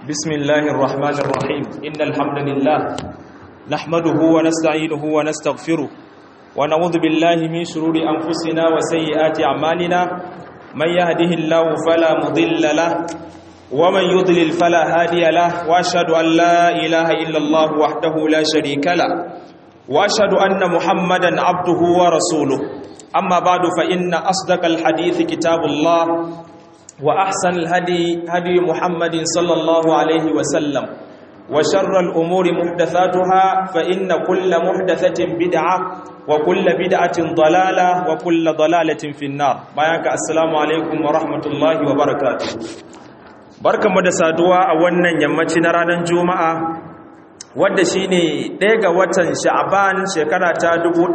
بسم الله الرحمن الرحيم إن الحمد لله نحمده ونستعينه ونستغفره ونعوذ بالله من شرور أنفسنا وسيئات أعمالنا من يهده الله فلا مضل له ومن يضلل فلا هادي له وأشهد أن لا إله إلا الله وحده لا شريك له وأشهد أن محمدا عبده ورسوله أما بعد فإن أصدق الحديث كتاب الله وأحسن الهدي هدي محمد صلى الله عليه وسلم وشر الأمور محدثاتها فإن كل محدثة بدعة وكل بدعة ضلالة وكل ضلالة في النار بياك السلام عليكم ورحمة الله وبركاته بركة مدسادوا أولا يمتنا رانا جمعة wadda shi ne ɗaya ga watan sha'aban shekara ta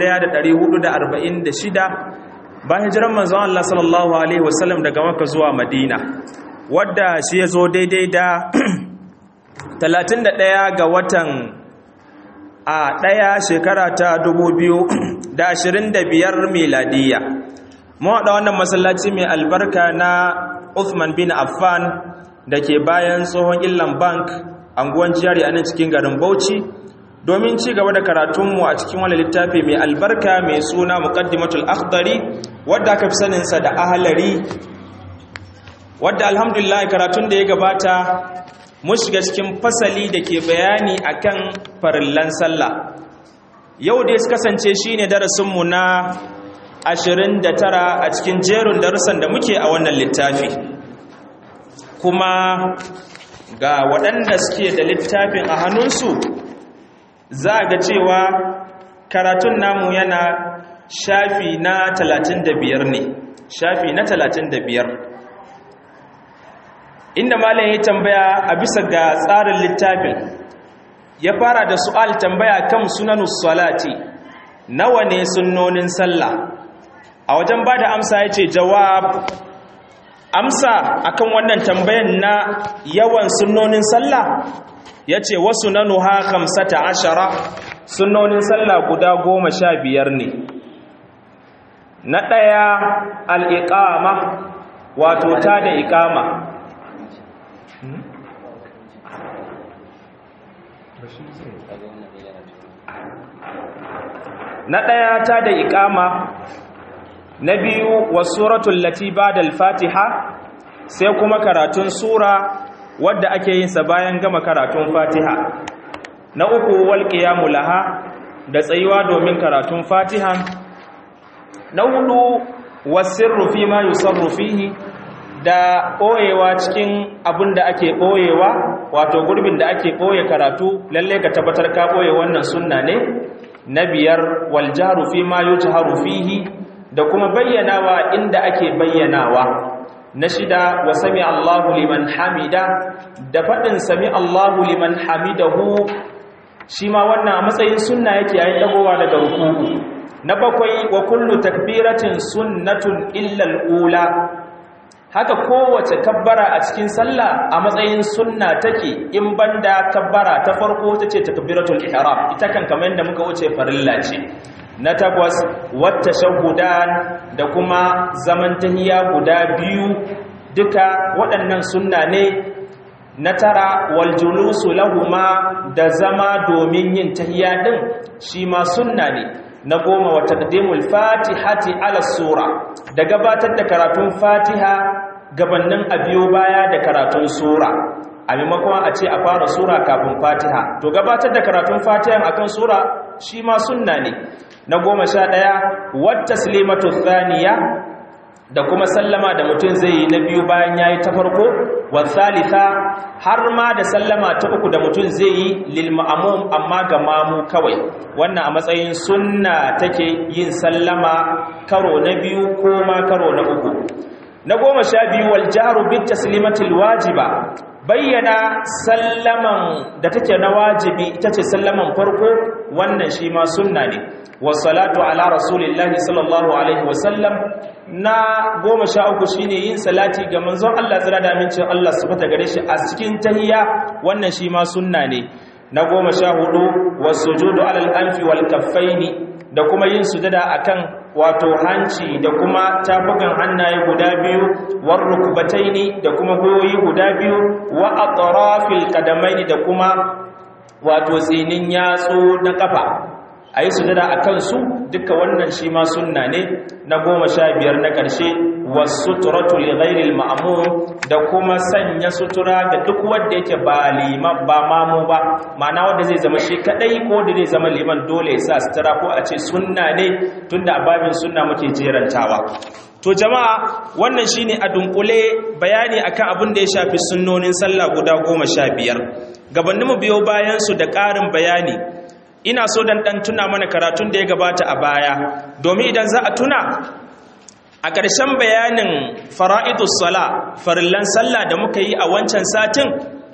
1446 bayan hijiran manzon Allah sallallahu alaihi wasallam daga Makka zuwa Madina wadda shi ya zo daidai da 31 ga watan a ɗaya shekara ta 2025 miladiya mu haɗa wannan masallaci mai albarka na Uthman bin Affan da ke bayan tsohon Illan Bank anguwan jari a nan cikin garin Bauchi domin ci gaba da karatunmu a cikin wani littafi mai albarka mai suna muqaddimatul akhdari wadda aka fi saninsa da ahalari wadda alhamdulillah karatun da ya gabata mun shiga cikin fasali da ke bayani akan farillan sallah yau da ya kasance shine darasinmu na 29 a cikin jerin darussan da muke a wannan littafi kuma ga waɗanda suke da littafin a hannunsu za a ga cewa karatun namu yana shafi na talatin da biyar ne shafi na talatin da biyar inda malam ya tambaya a bisa ga tsarin littafin ya fara da su'al tambaya kan sunanus salati nawa ne sunnonin sallah a wajen ba da amsa ya ce jawab amsa akan wannan tambayan na yawan sunnonin sallah ya ce wasu na nuha kamsata ashara sunnonin sallah guda goma sha biyar ne na ɗaya al'iƙama wato ta da iƙama na ɗaya ta da iƙama na biyu wasu suratun latiba da fatiha sai kuma karatun sura wadda ake yin sa bayan gama karatun Fatiha na uku wal qiyamu laha da tsayuwa domin karatun Fatiha na hudu wasirru fi ma yusarru fihi da boyewa cikin abin da ake boyewa wato gurbin da ake boye karatu lalle ka tabbatar ka boye wannan sunna ne na biyar wal jahru fi ma yujharu fihi da kuma bayyanawa inda ake bayyanawa na shida wa sami Allahu liman hamida da faɗin sami Allahu liman hamidahu shi ma wannan a matsayin sunna yake yayin dagowa daga ruku'u na bakwai wa kullu takbiratin sunnatun illa ula haka kowace kabbara a cikin sallah a matsayin sunna take in banda kabbara ta farko tace takbiratul ihram ita kan kamar yadda muka wuce farilla ce na takwas wata shahudan da kuma zaman tahiya guda biyu duka waɗannan sunna ne na tara wal julusu lahuma da zama domin yin tahiya din shi ma sunna ne na goma wa taqdimul fatihati ala sura da gabatar da karatun fatiha gabanin a biyo baya da karatun sura a maimakon a ce a fara sura kafin fatiha to gabatar da karatun fatiha akan sura shi ma sunna ne na goma sha ɗaya wata slimatu thaniya da kuma sallama da mutum zai yi na biyu bayan ya yi ta farko wa thalitha har ma da sallama ta uku da mutum zai yi lil ma'amum amma ga mamu kawai wannan a matsayin sunna take yin sallama karo na biyu ko ma karo na uku na goma sha biyu wal jaru bit taslimatil wajiba bayyana sallaman da take na wajibi ita ce sallaman farko wannan shi ma sunna ne wasalatu ala rasulillahi sallallahu alaihi wasallam na goma sha uku shine yin salati ga manzon Allah tsira da amincin Allah su fata gare shi a cikin tahiyya wannan shi ma sunna ne na goma sha hudu wasujudu alal anfi wal kaffaini da kuma yin sujada akan wato hanci da kuma tafukan hannaye guda biyu war rukbataini da kuma goyi guda biyu wa atrafil qadamaini da kuma wato tsinin yatsu na kafa ayi sujada akan su duka wannan shi ma sunna ne na goma sha biyar na ƙarshe wasuturatu li ghairil ma'mum da kuma sanya sutura ga duk wanda yake ba liman ba mamu ba ma'ana wanda zai zama shi kadai ko da zai zama liman dole ya sa sutura ko a ce sunna ne tunda a babin sunna muke jerantawa to jama'a wannan shine a dunkule bayani akan abin da ya shafi sunnonin sallah guda goma sha biyar gabaninmu biyo bayan su da ƙarin bayani ina so dan dan tuna mana karatun da ya gabata a baya domin idan za a tuna a ƙarshen bayanin fara'idus sala farillan sallah da muka yi a wancan satin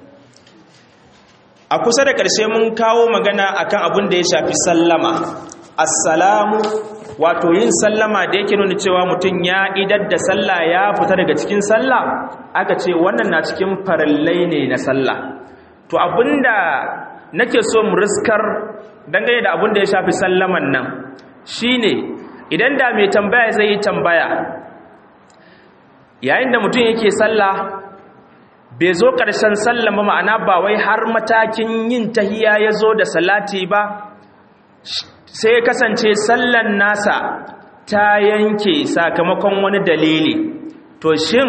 a kusa da ƙarshe mun kawo magana akan abin da ya shafi sallama assalamu wato yin sallama da yake nuna cewa mutum ya idar da sallah ya fita daga cikin sallah aka ce wannan na cikin farillai ne na sallah to abinda nake so mu riskar dangane da abin da ya shafi sallaman nan shine idan da mai tambaya zai yi tambaya yayin da mutum yake sallah bai zo ƙarshen sallan ba ma'ana ba wai har matakin yin tahiya ya zo da salati ba sai kasance sallan nasa ta yanke sakamakon wani dalili to shin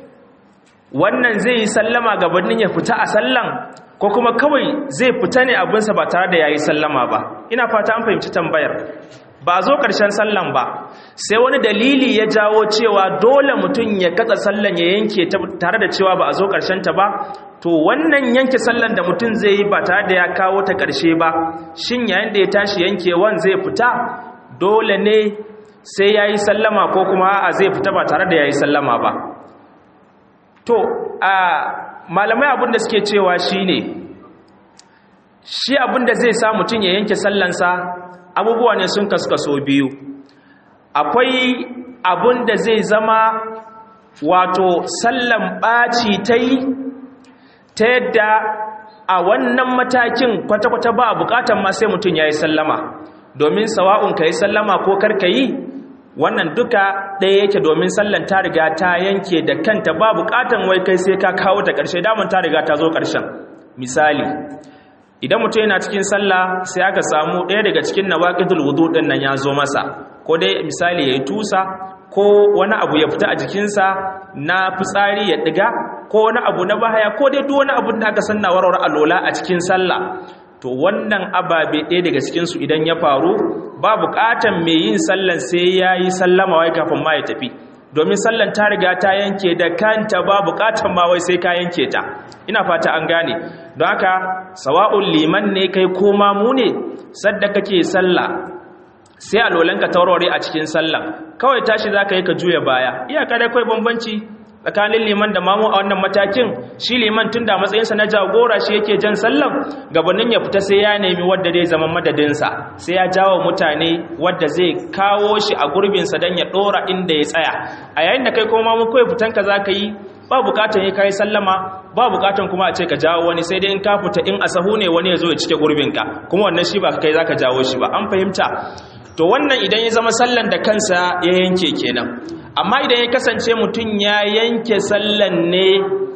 wannan zai yi sallama gabanin ya fita a sallan ko kuma kawai zai fita ne abinsa ba tare da ya yi sallama ba ina fata an fahimci tambayar ba zo ƙarshen sallan ba sai wani dalili ya jawo cewa dole mutum ya katsa sallan ya yanke tare da cewa ba a zo ta ba to wannan yanke sallan da mutum zai yi ba tare da ya kawo ta ƙarshe ba shin yayin da ya tashi yankewan zai fita dole ne sai ya yi sallama ko kuma a zai fita ba tare da ya yi sallama ba to a malamai abin da suke cewa shine shi abin da zai sa mutum ya yanke sallansa abubuwa ne sun kaskaso biyu akwai abun da zai zama wato sallan ɓaci ta yi ta yadda a wannan matakin kwata-kwata ba bukatan ma sai mutum ya yi sallama domin sawa'un ka yi sallama ko karka yi wannan duka ɗaya yake domin sallan ta riga ta yanke da kanta ba bukatan wai kai sai ka kawo ta ƙarshe damun ta riga ta zo ƙarshen misali idan mutum yana cikin sallah sai aka samu ɗaya daga cikin nawaqidul wudu din nan ya zo masa ko dai misali yayi tusa ko wani abu ya fita a jikinsa na fitsari ya diga ko wani abu na bahaya ko dai duk wani abu da aka sanna warware alola a cikin sallah to wannan ababe ɗaya daga cikin su idan ya faru ba buƙatan mai yin sallan sai yayi sallama wai kafin ma ya tafi domin sallan ta riga ta yanke da kanta ba buƙatan ma wai sai ka yanke ta ina fata an gane don haka sawa'un liman ne kai koma mu ne sadda kake sallah sai alolanka taurare a cikin sallah kawai tashi za ka yi ka juya baya iyaka dai kawai bambanci tsakanin liman da mamu a wannan matakin shi liman tun da matsayinsa na jagora shi yake jan sallan gabanin ya fita sai ya nemi wadda zai zama madadinsa sai ya jawo mutane wadda zai kawo shi a gurbinsa don ya ɗora inda ya tsaya a yayin da kai kuma mamu kawai fitanka za ka yi ba bukatan ya kai sallama ba bukatan kuma a ce ka jawo wani sai dai in ka fita in asahu ne wani ya zo ya cike gurbinka kuma wannan shi ba kai za ka jawo shi ba an fahimta to wannan idan ya zama sallan da kansa ya yanke kenan amma idan ya kasance mutum ya yanke sallan ne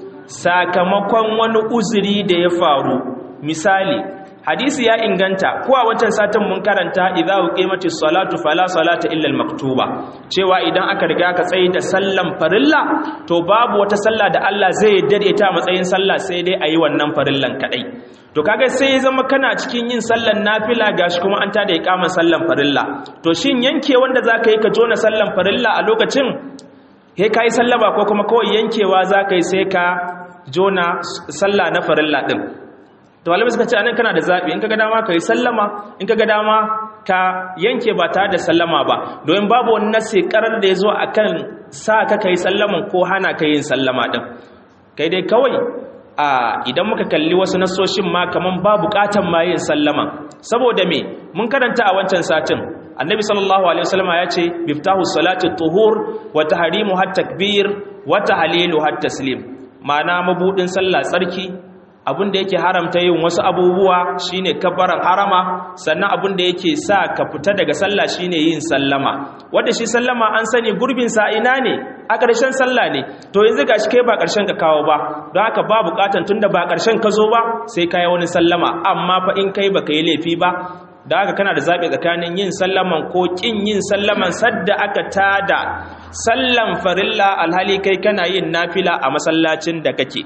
sakamakon wani uzuri da ya faru misali hadisi ya inganta ko a wancan satin mun karanta idza uqimatis salatu fala salata illa al-maktuba cewa idan aka riga ka tsaye da sallan farilla to babu wata sallah da Allah zai dade ta matsayin sallah sai dai ayi wannan farillan kadai to kaga sai ya zama kana cikin yin sallan nafila gashi kuma an tada iqaman sallan farilla to shin yanke wanda zaka yi ka jona sallan farilla a lokacin he kai sallama ko kuma kawai yankewa zaka yi sai ka jona sallah na farilla din to malamai suka ce anan kana da zabi in kaga dama ka yi sallama in kaga dama ka yanke ba tare da sallama ba domin babu wani nasi karar da ya zo akan sa ka kai sallaman ko hana ka yin sallama din kai dai kawai a idan muka kalli wasu nasoshin ma kaman ba bukatan ma yin sallama saboda me mun karanta a wancan satin annabi sallallahu alaihi wasallama ya ce biftahu salati tuhur wa tahrimu hat takbir wa tahlilu hat taslim ma'ana mabudin sallah tsarki abin da yake haramta yin wasu abubuwa shine kabbaran harama sannan abin da yake sa ka fita daga sallah shine yin sallama wanda shi sallama an sani gurbin sa ina ne a ƙarshen sallah ne to yanzu gashi kai ba ƙarshen ka kawo ba don haka ba buƙatan tunda ba ƙarshen ka zo ba sai ka yi wani sallama amma fa in kai baka yi laifi ba da haka kana da zaɓi tsakanin yin sallaman ko ƙin yin sallaman sadda aka tada sallan farilla alhali kai kana yin nafila a masallacin da kake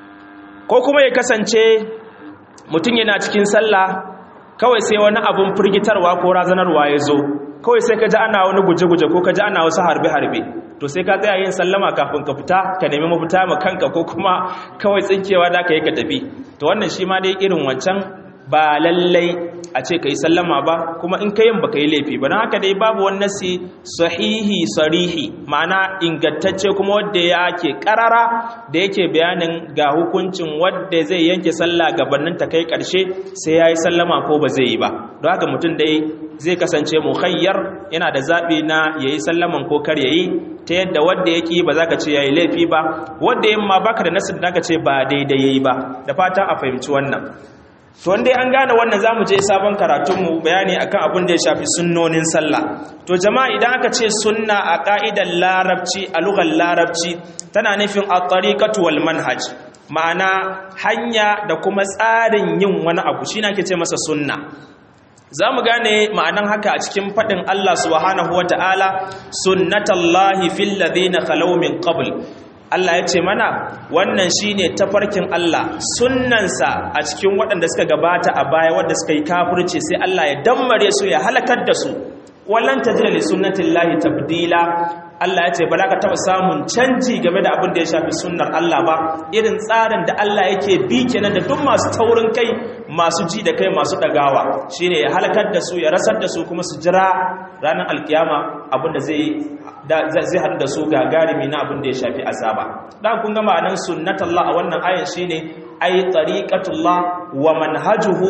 ko kuma ya kasance mutum yana cikin sallah kawai sai wani abun firgitarwa ko razanarwa ya zo kawai sai ka ji ana wani guje-guje ko ka ji ana wasu harbe-harbe to sai ka tsaya yin sallama kafin ka fita ka nemi mafita ma kanka ko kuma kawai tsinkewa da ka yi ka tafi to wannan shi ma dai irin wancan ba lallai a ce ka yi sallama ba kuma in ka yin ba ka yi laifi ba don haka dai babu wani nasi sahihi sarihi ma'ana ingantacce kuma wadda ya ke karara da yake bayanin ga hukuncin wadda zai yanke sallah gabanin ta kai karshe sai ya yi sallama ko ba zai yi ba don haka mutum dai zai kasance mukhayyar yana da zaɓi na ya yi sallaman ko kar ya yi ta yadda wadda ya ƙi ba za ka ce ya yi laifi ba wadda yin ma baka da nasin da ka ce ba daidai ya yi ba da fatan a fahimci wannan to wanda an gane wannan zamu je sabon karatunmu bayani akan abin da ya shafi sunnonin sallah to jama'a idan aka ce sunna a ka'idar larabci a lugar larabci tana nufin at-tariqatu wal manhaj ma'ana hanya da kuma tsarin yin wani abu shine ake ce masa sunna zamu gane ma'anan haka a cikin fadin Allah subhanahu wata'ala sunnatullahi fil ladina khalaw min qabl Allah ya ce mana wannan shine tafarkin Allah sunnansa a cikin waɗanda suka gabata a baya wadda suka yi kafirci sai Allah ya dammare su ya halakar da su wallan tajida li sunnatillahi tabdila Allah ya ce ba za ka taɓa samun canji game da abin da ya shafi sunnar Allah ba irin tsarin da Allah yake bi kenan da duk masu taurin kai masu ji da kai masu ɗagawa shine ya halakar da su ya rasar da su kuma su jira ranar alkiyama abin da zai zai haɗu da su gagarumi na abin da ya shafi azaba dan kun ga ma'anar sunnatullah a wannan ayan shine ay tariqatullah wa manhajuhu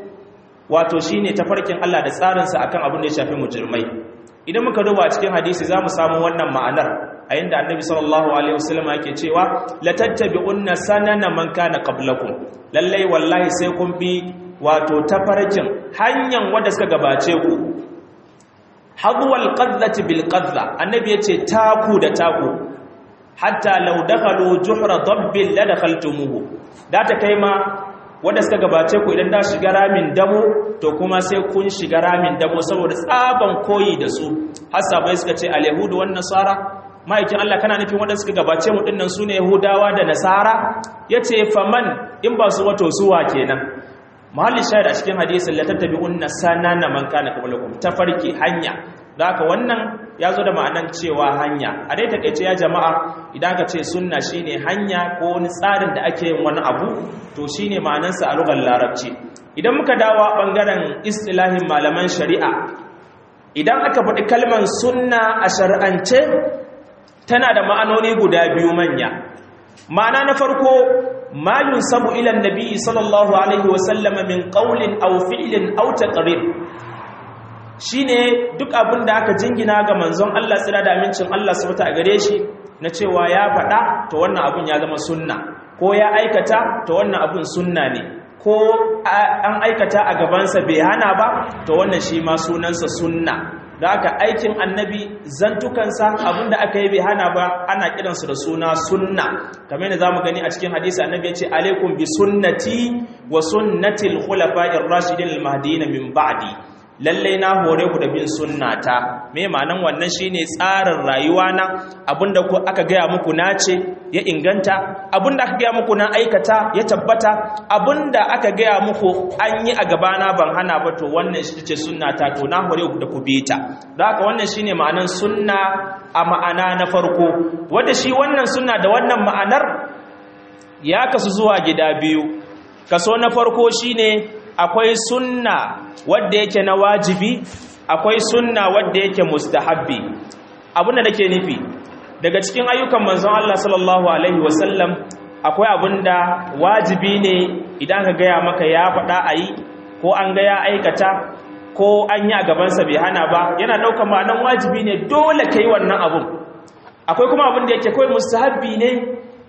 wato shine tafarkin Allah da tsarinsa akan abin da ya shafi mujrimai idan muka duba cikin hadisi zamu samu wannan ma'anar a inda annabi sallallahu alaihi wasallam yake cewa la tattabi'unna sanana man kana qablakum lallai wallahi sai kun bi wato tafarkin hanyar wanda suka gabace ku hadwal qadlati bil qadla annabi yace taku da taku hatta law dakhalu juhra dabbin la dakhaltumuhu da ta kai ma wanda suka gabace ku idan da shiga ramin damo to kuma sai kun shiga ramin damo saboda tsaban koyi da su hasabai suka ce al yahudu wan nasara ma'aikin Allah kana nufin wanda suka gabace mu dinnan sune yahudawa da nasara yace faman in ba su wato suwa kenan mahallin shahid a cikin hadisin la tattabi'unna sanana man kana qablakum tafarki hanya haka wannan ya zo da ma'anan cewa hanya a dai takeice ya jama'a idan ka ce sunna shine hanya ko wani tsarin da ake yin wani abu to shine ma'anansa a lugar larabci idan muka dawo bangaren istilahin malaman shari'a idan aka faɗi kalmar sunna a shari'ance tana da ma'anoni guda biyu manya ma'ana na farko ma yunsabu ila annabi sallallahu alaihi wasallam min qawlin aw fi'lin aw taqrir shine duk abin da aka jingina ga manzon Allah tsira da amincin Allah subhanahu a gare shi na cewa ya faɗa to wannan abin ya zama sunna ko ya aikata to wannan abin sunna ne ko an aikata a gabansa bai hana ba to wannan shi ma sunansa sunna da aka aikin annabi zantukansa abinda aka yi bai hana ba ana kiransu da suna sunna kamar yadda zamu gani a cikin hadisi annabi ya ce alaikum bi sunnati wa sunnatil khulafa'ir rashidin al-mahdiyyin min ba'di lalle na hore ku da bin sunnata me ma'anan wannan shine tsarin rayuwa na abinda ku aka gaya muku na ce ya inganta abinda aka gaya muku na aikata ya tabbata abinda aka gaya muku an yi a gabana ban hana ba to wannan shi ce sunnata to na hore ku da ku bi ta don haka wannan shine ma'anan sunna a ma'ana na farko wanda shi wannan sunna da wannan ma'anar ya kasu zuwa gida biyu kaso na farko shine akwai sunna wadda yake na wajibi akwai sunna wadda yake mustahabbi abinda nake nufi daga cikin ayyukan manzon Allah sallallahu alaihi wasallam akwai abinda wajibi ne idan ka gaya maka ya faɗa a yi ko an ga ya aikata ko an yi a gabansa bai hana ba yana ɗaukar ma'anan wajibi ne dole ka yi wannan abun akwai kuma abin da yake kawai mustahabbi ne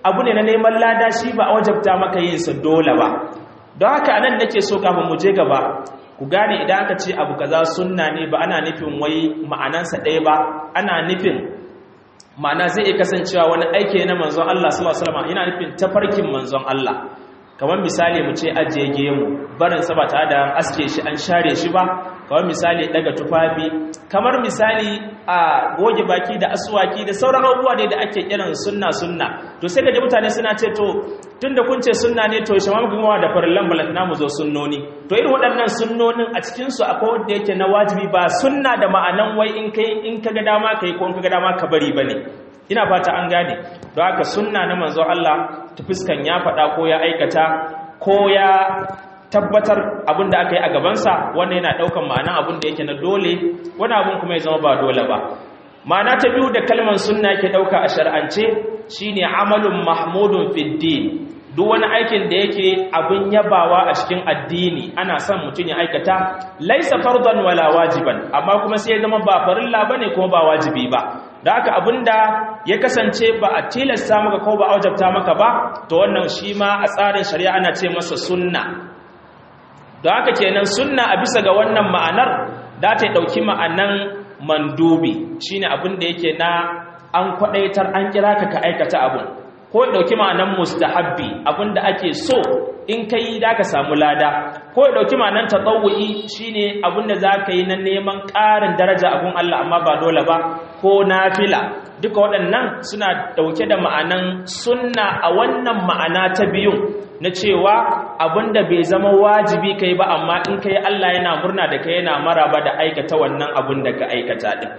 abu ne na neman lada shi ba a wajabta maka yin sa dole ba don haka anan nake so kafin mu je gaba ku gane idan aka ce abu kaza sunna ne ba ana nufin wai ma'anansa ɗaya ba ana nufin ma'ana zai iya kasancewa wani aiki na manzon Allah sallallahu alaihi wasallam yana nufin tafarkin manzon Allah kamar misali mu ce ajiye gemu barin sa ba tare da aske shi an share shi ba kamar misali daga tufafi kamar misali a goge baki da aswaki da sauran abubuwa ne da ake kiran sunna sunna to sai ga mutane suna ce to tunda kun ce sunna ne to shi ma mu da farillan balantana mu zo sunnoni to irin waɗannan sunnonin a cikin su akwai wanda yake na wajibi ba sunna da ma'anan wai in kai in kaga dama kai ko in kaga dama ka bari bane ina fata an gane don haka sunna na manzo Allah ta fuskan ya faɗa ko ya aikata ko ya tabbatar abin da aka yi a gabansa wannan yana ɗaukan ma'ana abin da yake na dole wani abin kuma ya zama ba dole ba ma'ana ta biyu da kalmar sunna ke ɗauka a shar'ance shine amalun mahmudun fiddin duk wani aikin da yake abin yabawa a cikin addini ana son mutum ya aikata laisa fardan wala wajiban amma kuma sai ya zama ba farilla bane kuma ba wajibi ba da haka abinda ya kasance ba a tilasta maka ko ba a wajabta maka ba to wannan shi ma a tsarin shari'a ana ce masa sunna da haka kenan sunna a bisa ga wannan ma'anar da ta dauki ma'anan mandubi shine abin da yake na an kwadaitar an kira ka ka aikata abun ko ya dauki ma'anan mustahabbi abin da ake so in kai da ka samu lada ko ya dauki ma'anan tatawu'i shine abin da zaka yi na neman ƙarin daraja abun Allah amma ba dole ba ko nafila duka waɗannan suna dauke da ma'anan sunna a wannan ma'ana ta biyun na cewa abinda bai zama wajibi kai ba amma in kai Allah yana murna da kai yana maraba da aikata wannan abin da ka aikata din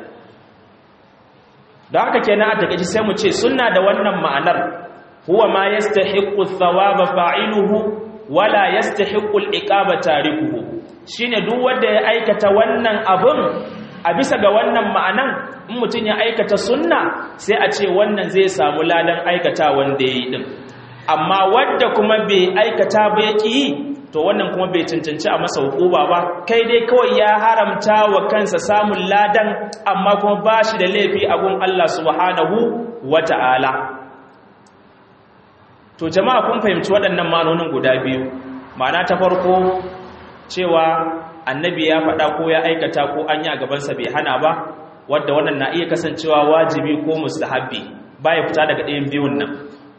da haka kenan a takeici sai mu ce sunna da wannan ma'anar huwa ma yastahiqqu thawaba fa'iluhu wala yastahiqqu al-iqaba tarikuhu shine duk wanda ya aikata wannan abun a bisa ga wannan ma'anan in mutun ya aikata sunna sai a ce wannan zai samu ladan aikata wanda yayi din amma wadda kuma bai aikata ba ya ƙi to wannan kuma bai cancanci a masa hukuma ba kai dai kawai ya haramta wa kansa samun ladan amma kuma ba shi da laifi a gun Allah subhanahu wa ta'ala to jama'a kun fahimci waɗannan manonin guda biyu ma'ana ta farko cewa annabi ya faɗa ko ya aikata ko an yi a gabansa bai hana ba wadda wannan na iya kasancewa wajibi ko mustahabbi ba ya fita daga ɗayan biyun nan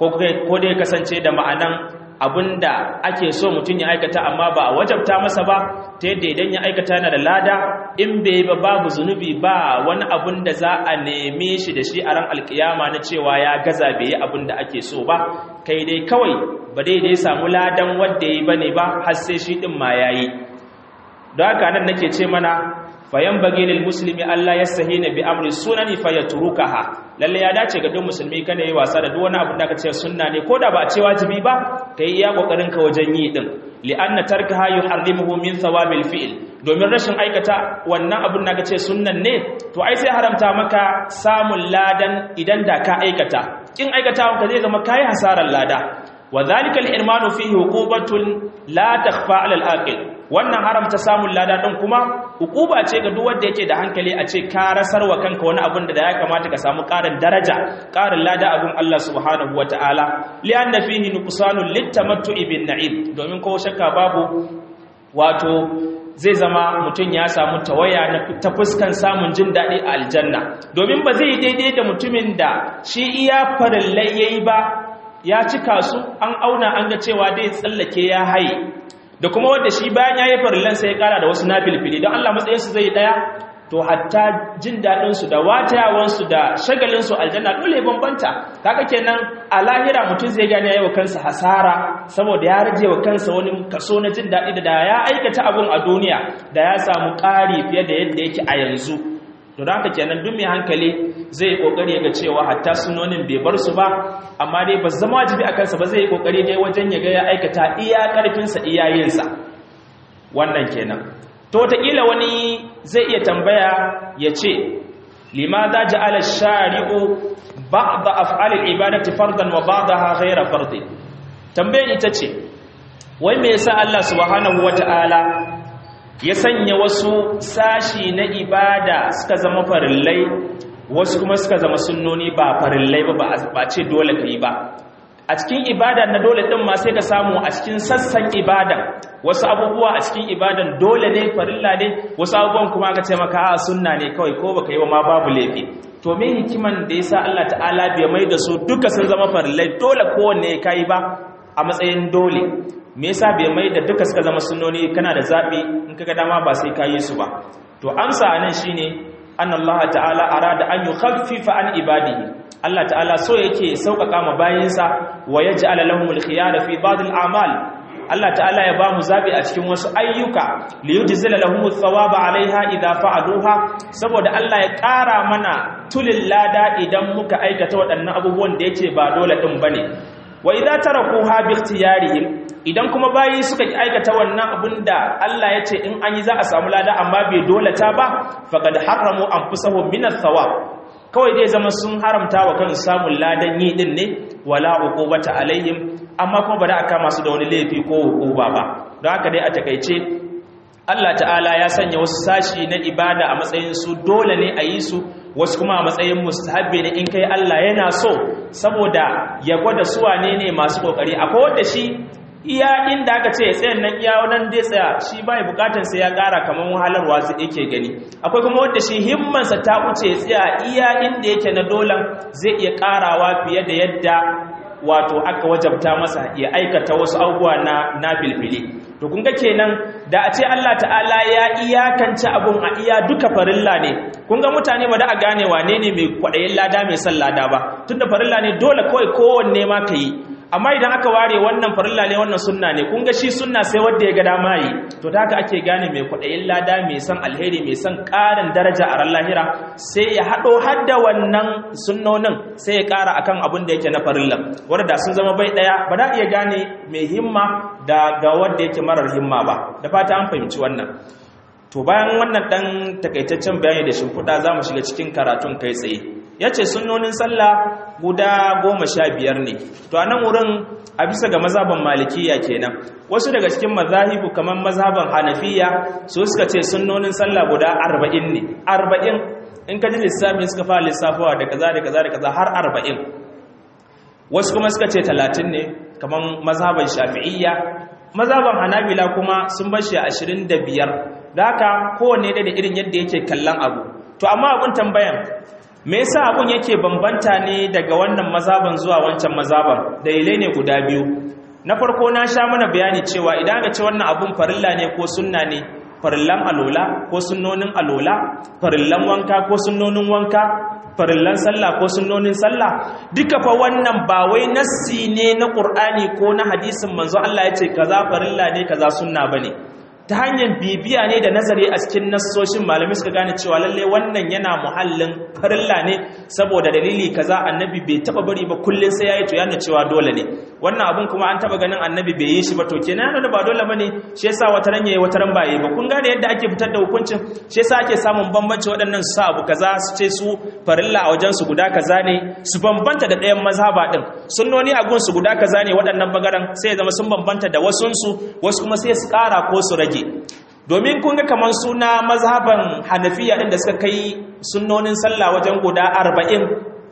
ko dai kasance da ma'anan abinda ake so mutum ya aikata amma ba a wajabta masa ba ta yadda idan ya aikata yana da lada in bai ba babu zunubi ba wani abin da za a neme shi da shi a ran alkiyama na cewa ya gaza bai yi abin da ake so ba kai dai kawai ba dai dai samu ladan wanda ya yi ba ne ba har sai shi ɗin ma ya yi don haka nan nake ce mana fayan bage lil muslimi Allah ya sahina bi amri sunani fayatrukaha lalle ya dace ga duk musulmi kana yi wasa da duk wani abu da ka ce sunna ne koda ba a ce wajibi ba kai iya kokarin ka wajen yi din li anna tarkaha yuharrimuhu min thawabil fi'l domin rashin aikata wannan abun da ka ce sunnan ne to ai sai haramta maka samun ladan idan da ka aikata kin aikata ka zai zama kai hasaran lada wa dhalika al-irmanu fihi huqubatun la takhfa 'ala al-aqil wannan haramta samun lada din kuma hukuba ce ga duk wanda yake da hankali a ce ka rasar wa kanka wani abin da ya kamata ka samu ƙarin daraja ƙarin lada abin Allah subhanahu wataala li anna fihi nuqsanun litamattu'i bin na'im domin ko shakka babu wato zai zama mutum ya samu tawaya ta fuskan samun jin daɗi a aljanna domin ba zai daidai da mutumin da shi iya farillai yayi ba ya cika su an auna an ga cewa dai tsallake ya haye da kuma wanda shi bayan ya yi farillansa ya kara da wasu na filfili don Allah matsayinsu zai daya to hatta jin daɗinsu da watayawansu da shagalinsu aljanna dole ya bambanta kaga kenan a lahira mutum zai gane ya yi wa kansa hasara saboda ya rage wa kansa wani kaso na jin daɗi da ya aikata abun a duniya da ya samu ƙari fiye da yadda yake a yanzu to da haka kenan duk mai hankali zai kokari ga cewa hatta sunonin bai bar su ba amma dai ba zama wajibi a kansa ba zai kokari dai wajen ya ga ya aikata iya karfinsa iyayensa wannan kenan to wataƙila wani zai iya tambaya ya ce limadha ja'ala shari'u ba'd af'al al-ibadati fardan wa ba'daha ghayra fardin tambayar ita ce wai me yasa Allah subhanahu wata'ala ya sanya wasu sashi na ibada suka zama farillai wasu kuma suka zama sunnoni ba farillai ba ba ce dole ka yi ba a cikin ibada na dole din ma sai ka samu a cikin sassan ibadan wasu abubuwa a cikin ibadan dole ne farilla ne wasu abubuwan kuma aka ce maka a sunna ne kawai ko baka yi wa ma babu laifi to me hikiman da yasa Allah ta'ala bai mai da su duka sun zama farillai dole kowanne kai ba a matsayin dole me yasa bai mai da duka suka zama sunnoni kana da zabi in kaga dama ba sai ka yi su ba to amsa anan shine anna Allah ta'ala arada an yukhaffifa an ibadihi Allah ta'ala so yake sauƙaƙa ma bayinsa wa yaj'ala lahumul khiyara fi ba'd al-a'mal Allah ta'ala ya ba mu zabi a cikin wasu ayyuka li yujzila lahumut thawaba 'alayha idha fa'aluha saboda Allah ya ƙara mana tulil lada idan muka aikata waɗannan abubuwan da yake ba dole din bane wa idza tarakuha bi ikhtiyarihim idan kuma bayi suka ki aikata wannan abin da Allah ya ce in an yi za a samu lada amma bai dole ta ba faqad haramu anfusahum min ath-thawab kawai dai zama sun haramta wa kan samun ladan yi din ne wala uqubata alaihim amma kuma ba da aka masu da wani laifi ko uquba ba don haka dai a takeice Allah ta'ala ya sanya wasu sashi na ibada a matsayin su dole ne a yi su wasu kuma a matsayin mustahabbi ne in kai Allah yana so saboda ya gwada su wane ne masu kokari akwai wanda shi iya inda aka ce tsayan nan iya wannan dai tsaya shi bai bukatar sai ya kara kaman wahalarwa su yake gani akwai kuma wanda shi himmansa ta wuce tsaya iya inda yake na dolan zai iya karawa fiye da yadda wato aka wajabta masa ya aikata wasu abubuwa na na filfili to kun ga kenan da a ce Allah ta'ala ya iyakance abun a iya duka farilla ne kun ga mutane ba da a gane wane ne mai kwaɗayin lada mai son lada ba tunda farilla ne dole kawai kowanne ma ka yi amma idan aka ware wannan farilla ne wannan sunna ne kun ga shi sunna sai wanda ya ga dama yi to ta haka ake gane mai kwaɗayin lada mai son alheri mai son ƙarin daraja a ran lahira sai ya haɗo har da wannan sunnonin sai ya ƙara akan abin da yake na farilla wanda sun zama bai ɗaya ba da iya gane mai himma da ga wanda yake marar himma ba da fata an fahimci wannan to bayan wannan ɗan takaitaccen bayani da shimfiɗa za mu shiga cikin karatun kai tsaye ya ce sunnonin sallah guda goma sha biyar ne to a nan wurin a bisa ga mazaban malikiya kenan wasu daga cikin mazahibu kamar mazaban hanafiya su suka ce sunnonin sallah guda arba'in ne arba'in in ka ji lissafi suka fara lissafawa da kaza da kaza da kaza har arba'in wasu kuma suka ce talatin ne kamar mazaban shafi'iyya mazaban hanabila kuma sun bar shi ashirin da biyar da haka kowanne da irin yadda yake kallon abu to amma abun tambayan me yasa abun yake bambanta ne daga wannan mazaban zuwa wancan mazaban dalilai ne guda biyu na farko na sha mana bayani cewa idan aka ce wannan abun farilla ne ko sunna ne farillan alola ko sunnonin alola farillan wanka ko sunnonin wanka farillan sallah ko sunnonin sallah duka fa wannan ba wai nassi ne na qur'ani ko na hadisin manzo Allah ya ce kaza farilla ne kaza sunna bane ta hanyar bibiya ne da nazari a cikin nassoshin malamai suka gane cewa lalle wannan yana muhallin farilla ne saboda dalili kaza annabi bai taba bari ba kullun sai yayi to yana cewa dole ne wannan abun kuma an taba ganin annabi bai yi shi ba to kenan yana da ba dole bane shi yasa wata ran yayi wata ran ba yi ba kun gane yadda ake fitar da hukuncin shi yasa ake samun bambanci waɗannan su sa abu kaza su ce su farilla a wajen su guda kaza ne su bambanta da ɗayan mazhaba din sunnoni a gun su guda kaza ne waɗannan bagaran sai ya zama sun bambanta da wasunsu wasu kuma sai su ƙara ko su rage domin kun ga kamar suna mazhaban hanafiya ɗin da suka kai sunnonin sallah wajen guda arba'in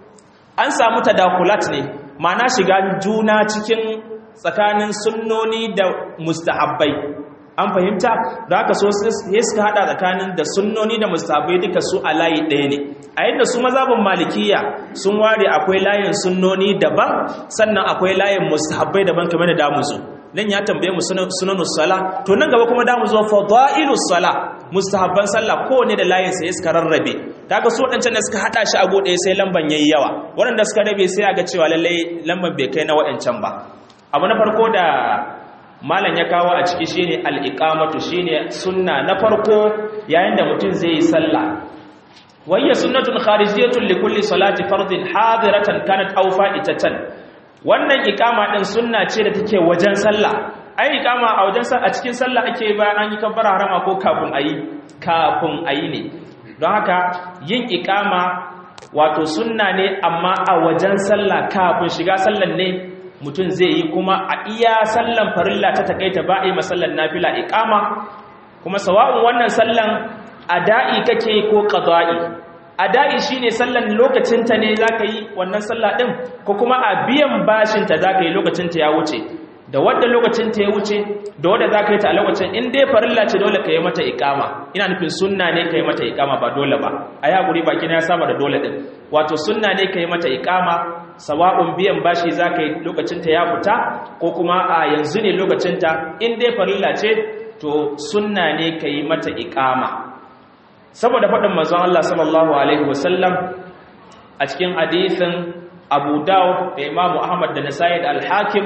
an samu tadakulat ne ma'ana shiga juna cikin tsakanin sunnoni da mustahabbai an fahimta da haka so sai suka hada tsakanin da sunnoni da mustahabbai duka su a layi ɗaya ne a yadda su mazhaban malikiya sun ware akwai layin sunnoni daban sannan akwai layin mustahabbai daban kamar da damu su nan ya tambaye mu sunanus sala to nan gaba kuma damu zo fadailus sala mustahabban sallah kowanne da layin sa suka rarrabe kaga su wadancan da suka hada shi a gode sai lamban yayi yawa waɗanda suka rabe sai aga cewa lalle lamban bai kai na waɗancan ba abu na farko da malam ya kawo a ciki shine al-iqamatu shine sunna na farko yayin da mutum zai yi sallah wayya sunnatun kharijiyatun li kulli salati fardin hadiratan kanat aw fa'itatan wannan ikama din sunna ce da take wajen sallah ai ikama a wajen a cikin sallah ake bayan an yi kabbara harama ko kafin ayi kafin ayi ne don haka yin ikama wato sunna ne amma a wajen sallah kafin shiga sallan ne mutum zai yi kuma a iya sallan farilla ta takaita ba a yi masallan nafila ikama kuma sawa'un wannan sallan ada'i kake ko qada'i ada'i shine sallan lokacinta ne zaka yi wannan sallah din ko kuma a biyan bashinta zaka yi lokacinta ya wuce da wadda lokacinta ya wuce da wadda zaka yi ta a lokacin in dai farilla ce dole ka yi mata iqama ina nufin sunna ne ka yi mata iqama ba dole ba ayi hakuri baki na ya saba da dole din wato sunna ne ka yi mata iqama sawa'un biyan bashi zaka yi lokacinta ya fita ko kuma a yanzu ne lokacinta in dai farilla ce to sunna ne ka yi mata iqama saboda faɗin manzon Allah sallallahu alaihi wasallam a cikin hadisin Abu Dawud da Imam Ahmad da Nasa'i da Al-Hakim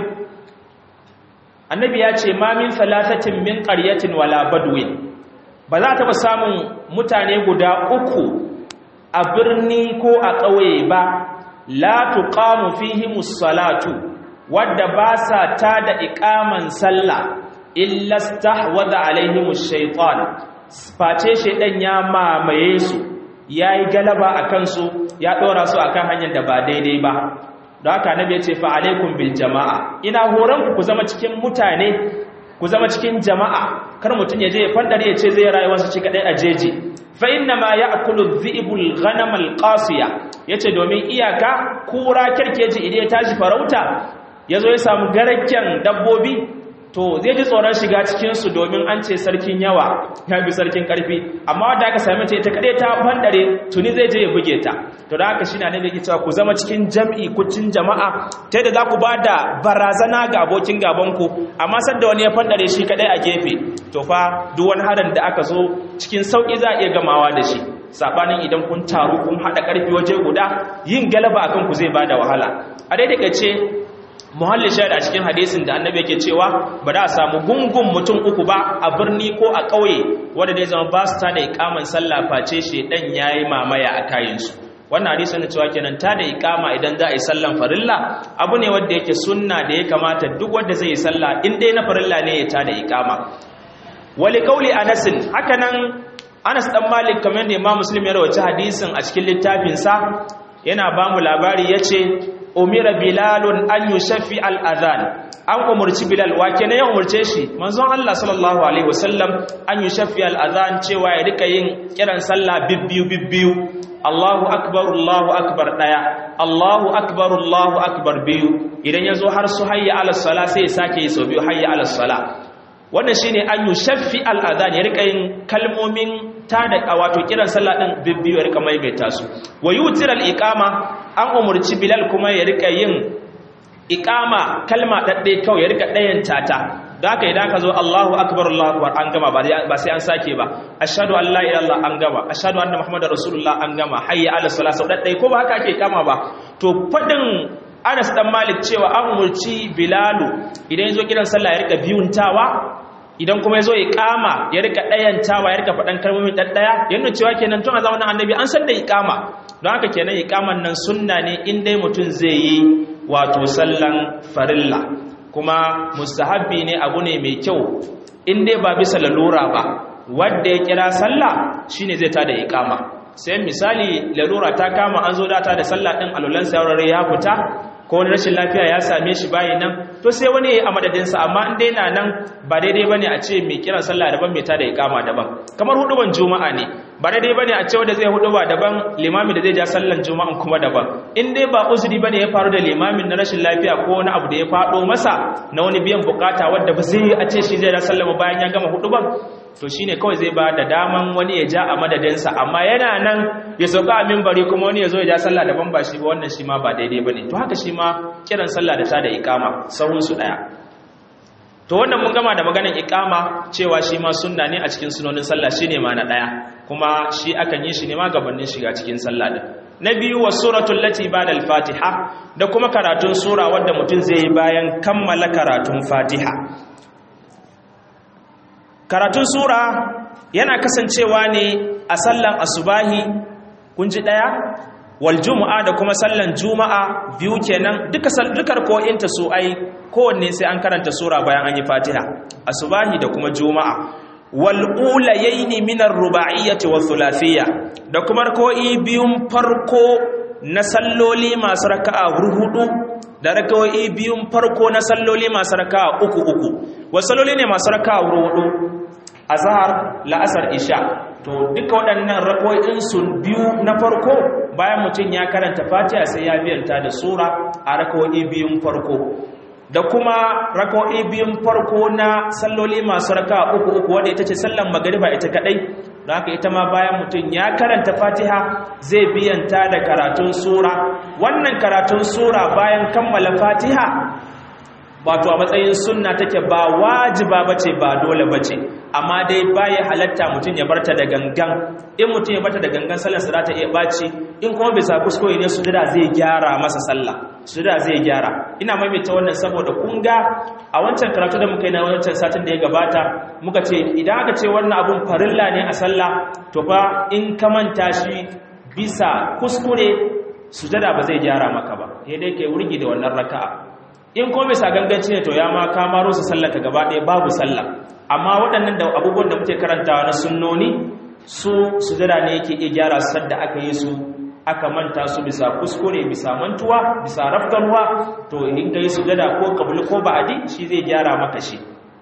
annabi ya ce ma min thalathatin min qaryatin wala badwin ba za ta ba samun mutane guda uku a birni ko a ƙauye ba la tuqamu fihimus salatu wadda ba sa ta da iqaman sallah illa stahwadha alaihimush shaytan face shaidan ya mamaye su ya yi galaba a kansu ya ɗora su a kan hanyar da ba daidai ba da haka nabi ya ce fa'alaikun bil jama'a ina horonku ku zama cikin mutane ku zama cikin jama'a kar mutum ya je ya fandare ya ce zai rayuwarsa ci kaɗai a jeji fa inna ma ya akulu zi'ibul ghanamal qasiya yace domin iyaka kura kerkeji idan ya tashi farauta yazo ya samu garakken dabbobi to zai ji tsoron shiga cikinsu domin an ce sarkin yawa ya bi sarkin karfi amma wadda aka sami ce ta kaɗe ta bandare tuni zai je ya buge ta to da haka shi na nake cewa ku zama cikin jam'i kucin jama'a ta yadda za ku ba da barazana ga abokin gabanku amma sadda wani ya bandare shi kaɗai a gefe to fa duk wani harin da aka zo cikin sauƙi za a iya gamawa da shi saɓanin idan kun taru kun haɗa ƙarfi waje guda yin galaba akan ku zai ba da wahala a daidai ce muhalli shaida a cikin hadisin da annabi yake cewa ba da a samu gungun mutum uku ba a birni ko a ƙauye wanda dai zama ba su ta da ikaman sallah face shi dan yayi mamaya a kayansu wannan hadisi ne cewa kenan ta da ikama idan za a yi sallan farilla abu ne wanda yake sunna da ya kamata duk wanda zai yi sallah in dai na farilla ne ya ta da ikama wali kauli anas haka nan anas dan malik kamar da imam muslim ya rawaci hadisin a cikin littafinsa yana ba mu labari yace umira bilalun an yushaffi al-adhan an umurci bilal wake ne ya umurce shi manzon Allah sallallahu alaihi wasallam an yushaffi al-adhan cewa ya rika yin kiran sallah bibbiyu bibbiyu Allahu akbar Allahu akbar daya Allahu akbar Allahu akbar biyu idan yazo har su hayya ala sala sai ya sake yi sau biyu hayya ala sala wannan shine an yushaffi al-adhan ya rika yin kalmomin ta da wato kiran sallah din bibbiyu ya rika maimaita su wa yutiral iqama an umurci bilal kuma ya rika yin iqama kalma dadde kawai ya rika dayan tata da haka idan ka zo Allahu akbar Allahu akbar an gama ba sai an sake ba ashhadu an la ilaha illallah an gama ashhadu anna muhammadar rasulullah an gama hayya ala salat sau dadde ko ba haka ake kama ba to fadin Anas dan Malik cewa an umurci Bilalu idan yazo kiran sallah ya rika biyuntawa idan kuma ya zo ya kama ya rika ɗayantawa ya rika faɗan kalmomi ɗaɗɗaya yana cewa kenan tun a zamanin annabi an san da iƙama don haka kenan iƙaman nan sunna ne in dai mutum zai yi wato sallan farilla kuma mustahabbi ne abu ne mai kyau in dai ba bisa lalura ba wanda ya kira sallah shine zai tada iƙama sai misali lalura ta kama an zo data da sallah ɗin alulan saurare ya fita ko wani rashin lafiya ya same shi bayi nan to sai wani ya yi a madadinsa amma in dai na nan ba daidai ba ne a ce mai kiran sallah daban mai tada ikama daban kamar huduban juma'a ne ba daidai ba ne a ce wanda zai huduba daban limami da zai ja sallan juma'an kuma daban in dai ba uzuri ba ne ya faru da limamin na rashin lafiya ko wani abu da ya faɗo masa na wani biyan bukata wadda ba zai a ce shi zai ja sallama bayan ya gama huduban to shine kawai zai ba da daman wani ya ja a madadinsa amma yana nan ya sauka a mimbari kuma wani ya zo ya ja sallah daban ba shi ba wannan shi ma ba daidai ba ne to haka shi ma kiran sallah da ta da ikama sahunsu ɗaya to wannan mun gama da maganar ikama cewa shi ma sunna ne a cikin sunonin sallah shi ne ma na ɗaya kuma shi akan yi shi ne ma gabanin shiga cikin sallah din na biyu wa suratul lati ba'da al-fatiha da kuma karatun sura wadda mutum zai yi bayan kammala karatun fatiha karatun sura yana kasancewa ne a sallan asubahi kun ji daya wal jumu'a da kuma sallan juma'a biyu kenan duka dukar ko inta su ai kowanne sai an karanta sura bayan an yi fatiha asubahi da kuma juma'a wal ulayaini min ar-ruba'iyyati wa thulathiyya da kuma ko'i biyun farko na salloli masu raka'a hudu da raka'o'i biyun farko na salloli masu raka'a uku uku wa salloli ne masu raka'a hudu azhar la'asar isha to duka waɗannan rako'in su biyu na farko bayan mutum ya karanta fatiha sai ya biyanta da sura a rako'i biyun farko da kuma rako'i biyun farko na salloli masu raka uku uku wadda ita ce sallan magariba ita kadai don haka ita ma bayan mutum ya karanta fatiha zai biyanta da karatun sura wannan karatun sura bayan kammala fatiha wato a matsayin sunna take ba wajiba bace ba dole bace amma dai baya halatta mutum ya barta da gangan in mutum ya barta da gangan sallar sa ta iya baci in kuma bisa kuskure ne sujada zai gyara masa sallah sujada zai gyara ina maimaita wannan saboda kun ga a wancan karatu da muka yi na wancan satin da ya gabata muka ce idan aka ce wannan abun farilla ne a sallah to fa in ka manta shi bisa kuskure sujada ba zai gyara maka ba sai dai kai wurgi da wannan raka'a in kuma bisa ganganci ne to ya ma ka maro su sallaka gaba ɗaya babu sallah amma waɗannan da abubuwan da muke karantawa na sunnoni su sujada ne yake iya gyara su sadda aka yi su aka manta su bisa kuskure bisa mantuwa bisa rafkarwa to in ka yi sujada ko kabul ko ba'adi shi zai gyara maka shi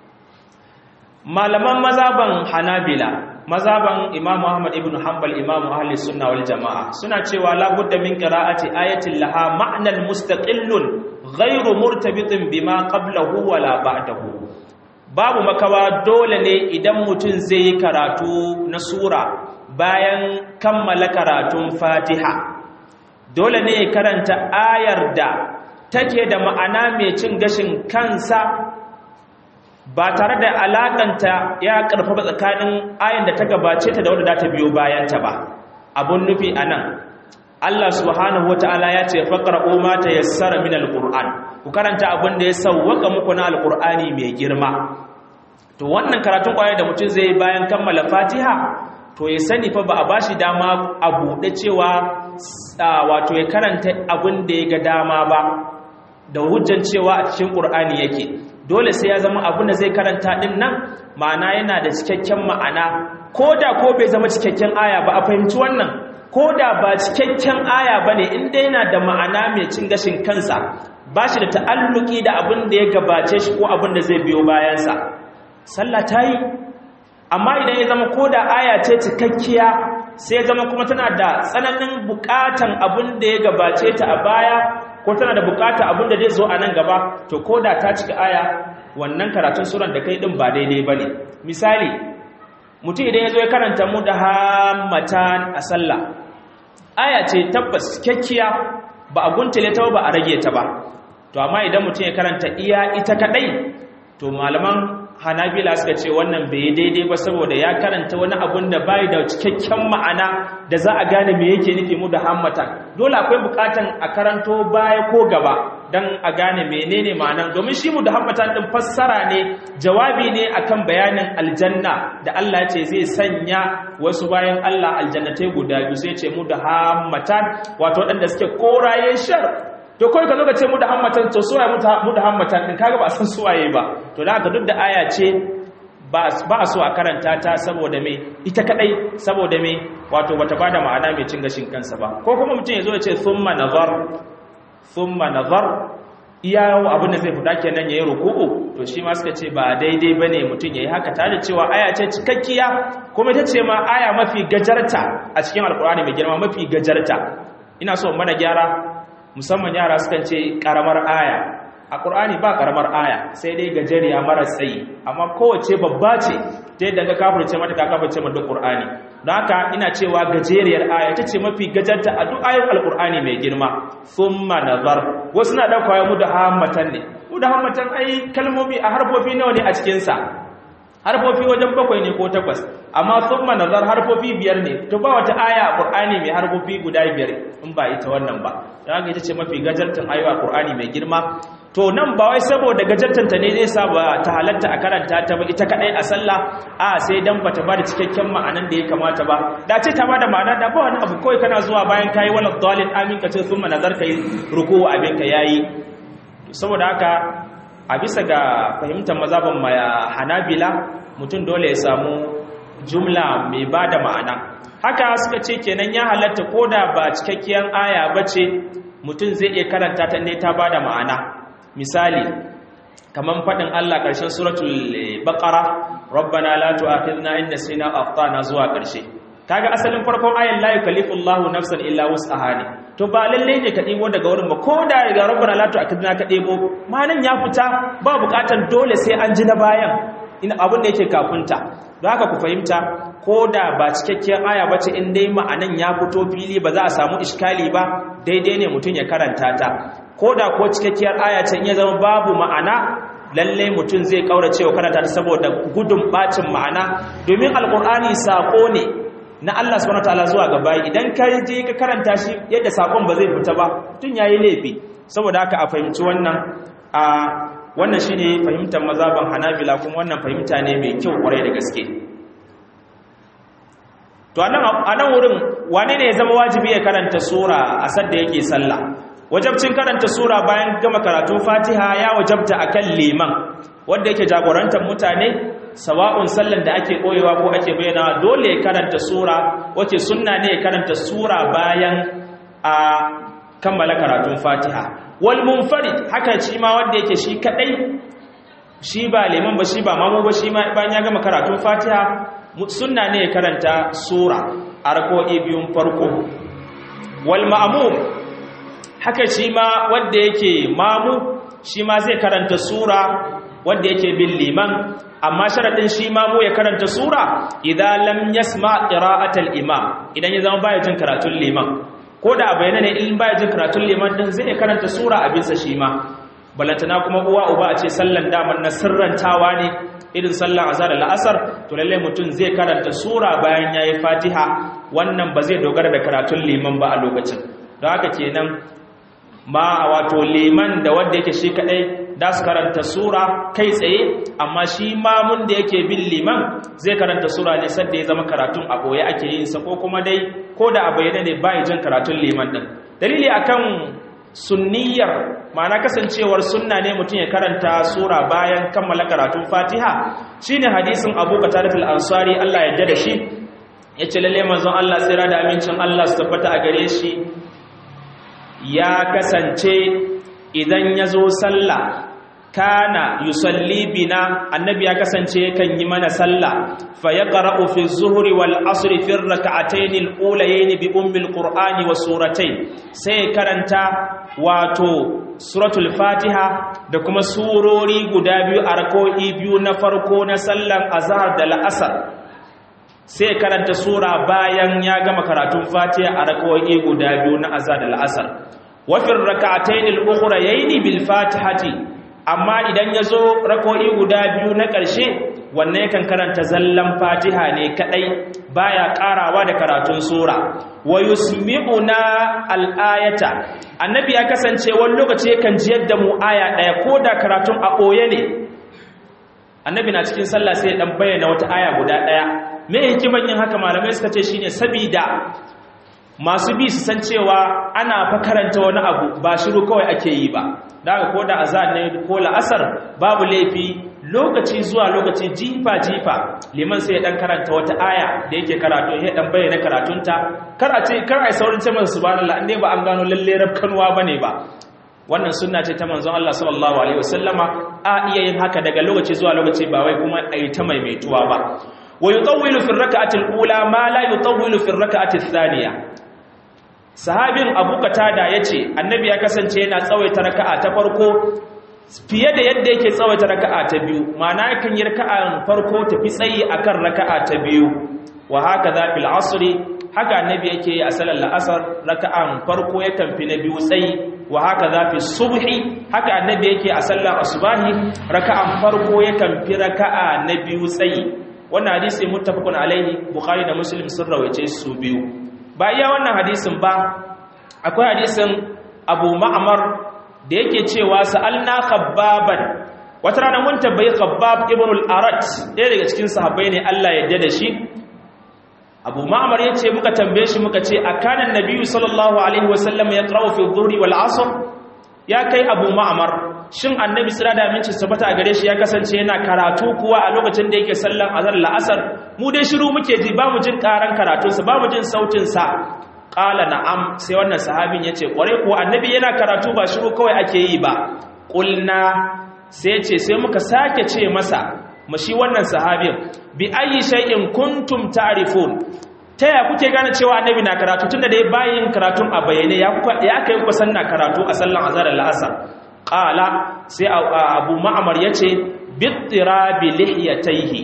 malaman mazaban hanabila mazaban imamu ahmad ibn hanbal imamu ahli sunna wal jama'a suna cewa la budda min qira'ati ayatin laha ma'nan mustaqillun ghairu murtabitin bima qablahu wala ba'dahu babu makawa dole ne idan mutum zai yi karatu na sura bayan kammala karatun fatiha dole ne ya karanta ayar da take da ma'ana mai cin gashin kansa ba tare da alakanta ya karfafa tsakanin ayan da ta gabace ta da wadda ta biyo bayanta ba abun nufi anan Allah subhanahu wata'ala ya ce faqra'u ma tayassara min alquran ku karanta abin da ya sawwaka muku na alqurani mai girma to wannan karatun kwaya da mutum zai bayan kammala Fatiha to ya sani fa ba a bashi dama a bude cewa wato ya karanta abin da ya ga dama ba da hujjan cewa a cikin Qur'ani yake dole sai ya zama abin da zai karanta din nan ma'ana yana da cikakken ma'ana koda ko bai zama cikakken aya ba a fahimci wannan ko da ba cikakken aya ba ne inda yana da ma'ana mai cin gashin kansa ba shi da ta'alluki da abin da ya gabace shi ko abin da zai biyo bayansa sallah ta yi amma idan ya zama ko da aya ce cikakkiya sai ya zama kuma tana da tsananin bukatan abin da ya gabace ta a baya ko tana da bukatan abin da zai zo a nan gaba to ko da ta cika aya wannan karatun suran da kai din ba daidai ba ne misali mutum idan ya zo ya karanta mu da hammatan a sallah aya ce tabbas kyakkiya ba a guntule ta ba a rage ta ba to amma idan mutum ya karanta iya ita kadai to malaman hanabila suka ce wannan bai daidai ba saboda ya karanta wani abun da bai da cikakken ma'ana da za a gane me yake nufi mu da hammatan dole akwai bukatan a karanto baya ko gaba dan a gane menene ma'anan domin shi mu da hammatan din fassara ne jawabi ne akan bayanin aljanna da Allah ya ce zai sanya wasu bayan Allah aljannatai guda biyu sai ce mu da hammatan wato waɗanda suke koraye shar to kawai ka zo ka ce mu da hammatan to suwaye mu da hammatan din kaga ba san suwaye ba to da haka duk da aya ce ba a so a karanta ta saboda me ita kadai saboda me wato bata bada ma'ana mai cin gashin kansa ba ko kuma mutum ya zo ya ce thumma nazar thumma nazar iya abin da zai fita kenan yayi ruku'u to shi ma suka ce ba daidai bane mutum yayi haka tare da cewa aya ce cikakkiya kuma ita ce ma aya mafi gajarta a cikin alkur'ani mai girma mafi gajarta ina so mana gyara musamman yara sukan ce karamar aya a ƙur'ani ba karamar aya sai dai gajeriya mara tsayi amma kowace babba ce ta yadda ka kafirce mata ka kafirce mata duk ƙur'ani don haka ina cewa gajeriyar aya ta ce mafi gajarta a duk ayoyin alƙur'ani mai girma thumma nazar wasu na ɗauka ya mu da hammatan ne mu da hammatan ai kalmomi a harfofi nawa ne a cikinsa harfofi wajen bakwai ne ko takwas amma thumma nazar harfofi biyar ne to ba wata aya a Qur'ani mai harfofi guda biyar in ba ita wannan ba dan haka ita ce mafi gajartan ayoyi a Qur'ani mai girma to nan ba wai saboda gajartan ta ne zai sa ba ta halatta a karanta ta ba ita kadai a sallah a sai dan bata bada cikakken ma'anan da ya kamata ba da ce ta bada ma'ana da ba wani abu kawai kana zuwa bayan kai wala dalil amin ka ce thumma nazar kai ruku abin ka yayi saboda haka a bisa ga fahimtar mazaban hanabila mutum dole ya samu jumla mai ba da ma'ana haka suka ce kenan ya halatta ko da ba cikakkiyar aya ba ce mutum zai iya karanta ta ne ta ba da ma'ana misali kamar faɗin Allah ƙarshen suratul baqara rabbana la tu'akhidna in nasina akhtana zuwa ƙarshe kaga asalin farkon ayan la yukallifu Allahu nafsan illa wus'aha ne to ba lalle ne ka ɗebo daga wurin ba ko da daga rabbana la tu'akhidna ka ɗebo malan ya fita ba bukatan dole sai an ji na bayan in abin da yake kafunta don haka ku fahimta ko da ba cikakkiyar aya bace in dai ma'anan ya fito fili ba za a samu iskali ba daidai ne mutum ya karanta ta ko da ko cikakkiyar aya ce in ya zama babu ma'ana lalle mutum zai kaurace wa karanta ta saboda gudun bacin ma'ana domin alkur'ani sako ne na Allah subhanahu wataala zuwa ga bayi idan ka je ka karanta shi yadda sakon ba zai fita ba tun yayi laifi saboda haka a fahimci wannan a wannan shine fahimtar mazhaban Hanabila kuma wannan fahimta ne mai kyau kwarai da gaske to anan anan wurin wane ne ya zama wajibi ya karanta sura a sadda yake sallah wajabcin karanta sura bayan gama karatun Fatiha ya wajabta akan liman wanda yake jagorantar mutane sawa'un sallan da ake koyewa ko ake bayyana dole ya karanta sura wace sunna ne ya karanta sura bayan a kammala karatun Fatiha wal munfarid haka shi ma wanda yake shi kadai shi ba liman ba shi ba mamu ba shi ma bayan ya gama karatun Fatiha sunna ne ya karanta sura a rako'i biyun farko wal ma'mum haka shi ma wanda yake mamu shi ma zai karanta sura wanda yake bin liman amma sharadin shi ma mu ya karanta sura idan lam yasma qira'atal imam idan ya zama baya jin karatun liman ko da bayyana ne in baya jin karatun liman din zai karanta sura a bisa shi ma balantana kuma uwa uba a ce sallan daman na sirrantawa ne irin sallan azhar da la'asar to lalle mutum zai karanta sura bayan yayi fatiha wannan ba zai dogara da karatun liman ba a lokacin don haka kenan ma wato liman da wanda yake shi kadai da su karanta sura kai tsaye amma shi mamun da yake bin liman zai karanta sura ne sadda ya zama karatun a boye ake yin sa ko kuma dai ko da a bayyana ne bai jin karatun liman din dalili akan sunniyar ma'ana kasancewar sunna ne mutum ya karanta sura bayan kammala karatun fatiha shine hadisin abu qatadah al-ansari Allah ya da shi yace lalle manzon Allah tsira da amincin Allah su tabbata a gare shi ya kasance idan ya zo sallah kana yusalli bina annabi ya kasance kan yi mana sallah fa yaqra'u fi zuhri wal asri fi rak'atayn al ulayayn bi ummi al qur'ani wa suratayn sai karanta wato suratul fatiha da kuma surori guda biyu a rak'o'i biyu na farko na sallan azhar da la'asar sai karanta sura bayan ya gama karatun fatiha a rak'o'i guda biyu na azhar da la'asar wa fi rak'atayn al ukhrayayn bil fatihati amma idan ya zo rako'i guda biyu na ƙarshe wannan yakan karanta zallan fatiha ne kaɗai baya ƙarawa da karatun sura wa yusmi'una al'ayata annabi ya kasance wani lokaci yakan jiyar da mu aya ɗaya ko da karatun a ɓoye ne annabi na cikin sallah sai ya ɗan bayyana wata aya guda ɗaya me hikiman yin haka malamai suka ce shine sabida masu bi su san cewa ana fa karanta wani abu ba shiru kawai ake yi ba daga ko da azan ne ko la'asar babu laifi lokaci zuwa lokaci jifa jifa liman sai ya dan karanta wata aya da yake karatu ya dan bayyana karatunta kar a ce kar ai saurin ce masa subhanallah inde ba an gano lalle rabkanwa bane ba wannan sunna ce ta manzon Allah sallallahu alaihi wasallama a iya yin haka daga lokaci zuwa lokaci ba wai kuma ai ta maimaituwa ba wa yutawwilu fi rak'ati al-ula ma la yutawwilu fi rak'ati ath-thaniya sahabin abu katada ya ce annabi ya kasance yana tsawaita raka'a ta farko fiye da yadda yake tsawaita raka'a ta biyu ma'ana yakan yi raka'an farko tafi tsayi akan raka'a ta biyu wa haka za fil asri haka annabi yake yi a salar la'asar raka'an farko yakan fi na biyu tsayi wa haka za fi subhi haka annabi yake a sallar asubahi raka'an farko yakan fi raka'a na biyu tsayi wannan hadisi muttafaqun alaihi bukhari da muslim sun rawaice su biyu ba iya wannan hadisin ba akwai hadisin abu ma'amar da yake cewa sa'alna khabbaban wata rana mun tabbayi khabbab ibn al-arat ɗaya daga cikin sahabbai ne Allah ya da shi abu ma'amar ya ce muka tambaye shi muka ce a kanan nabiyu sallallahu alaihi wasallam ya ƙarau fi dhuri wal asr ya kai abu ma'amar shin annabi tsira da aminci sabata a gare shi ya kasance yana karatu kuwa a lokacin da yake sallan azhar la'asar mu dai shiru muke ji ba mu jin karan karatunsa ba mu jin sautinsa ƙala na'am sai wannan sahabin ya ce ƙware kuwa annabi yana karatu ba shiru kawai ake yi ba ƙulna sai ce sai muka sake ce masa mashi wannan sahabin bi ayi shay'in kuntum ta'rifun ta yaya kuke gane cewa annabi na karatu tunda dai bayin karatun a bayyane ya ya kai ku san na karatu a sallan azhar da la'asar qala sai abu ma'mar yace bittirabi lihiyatayhi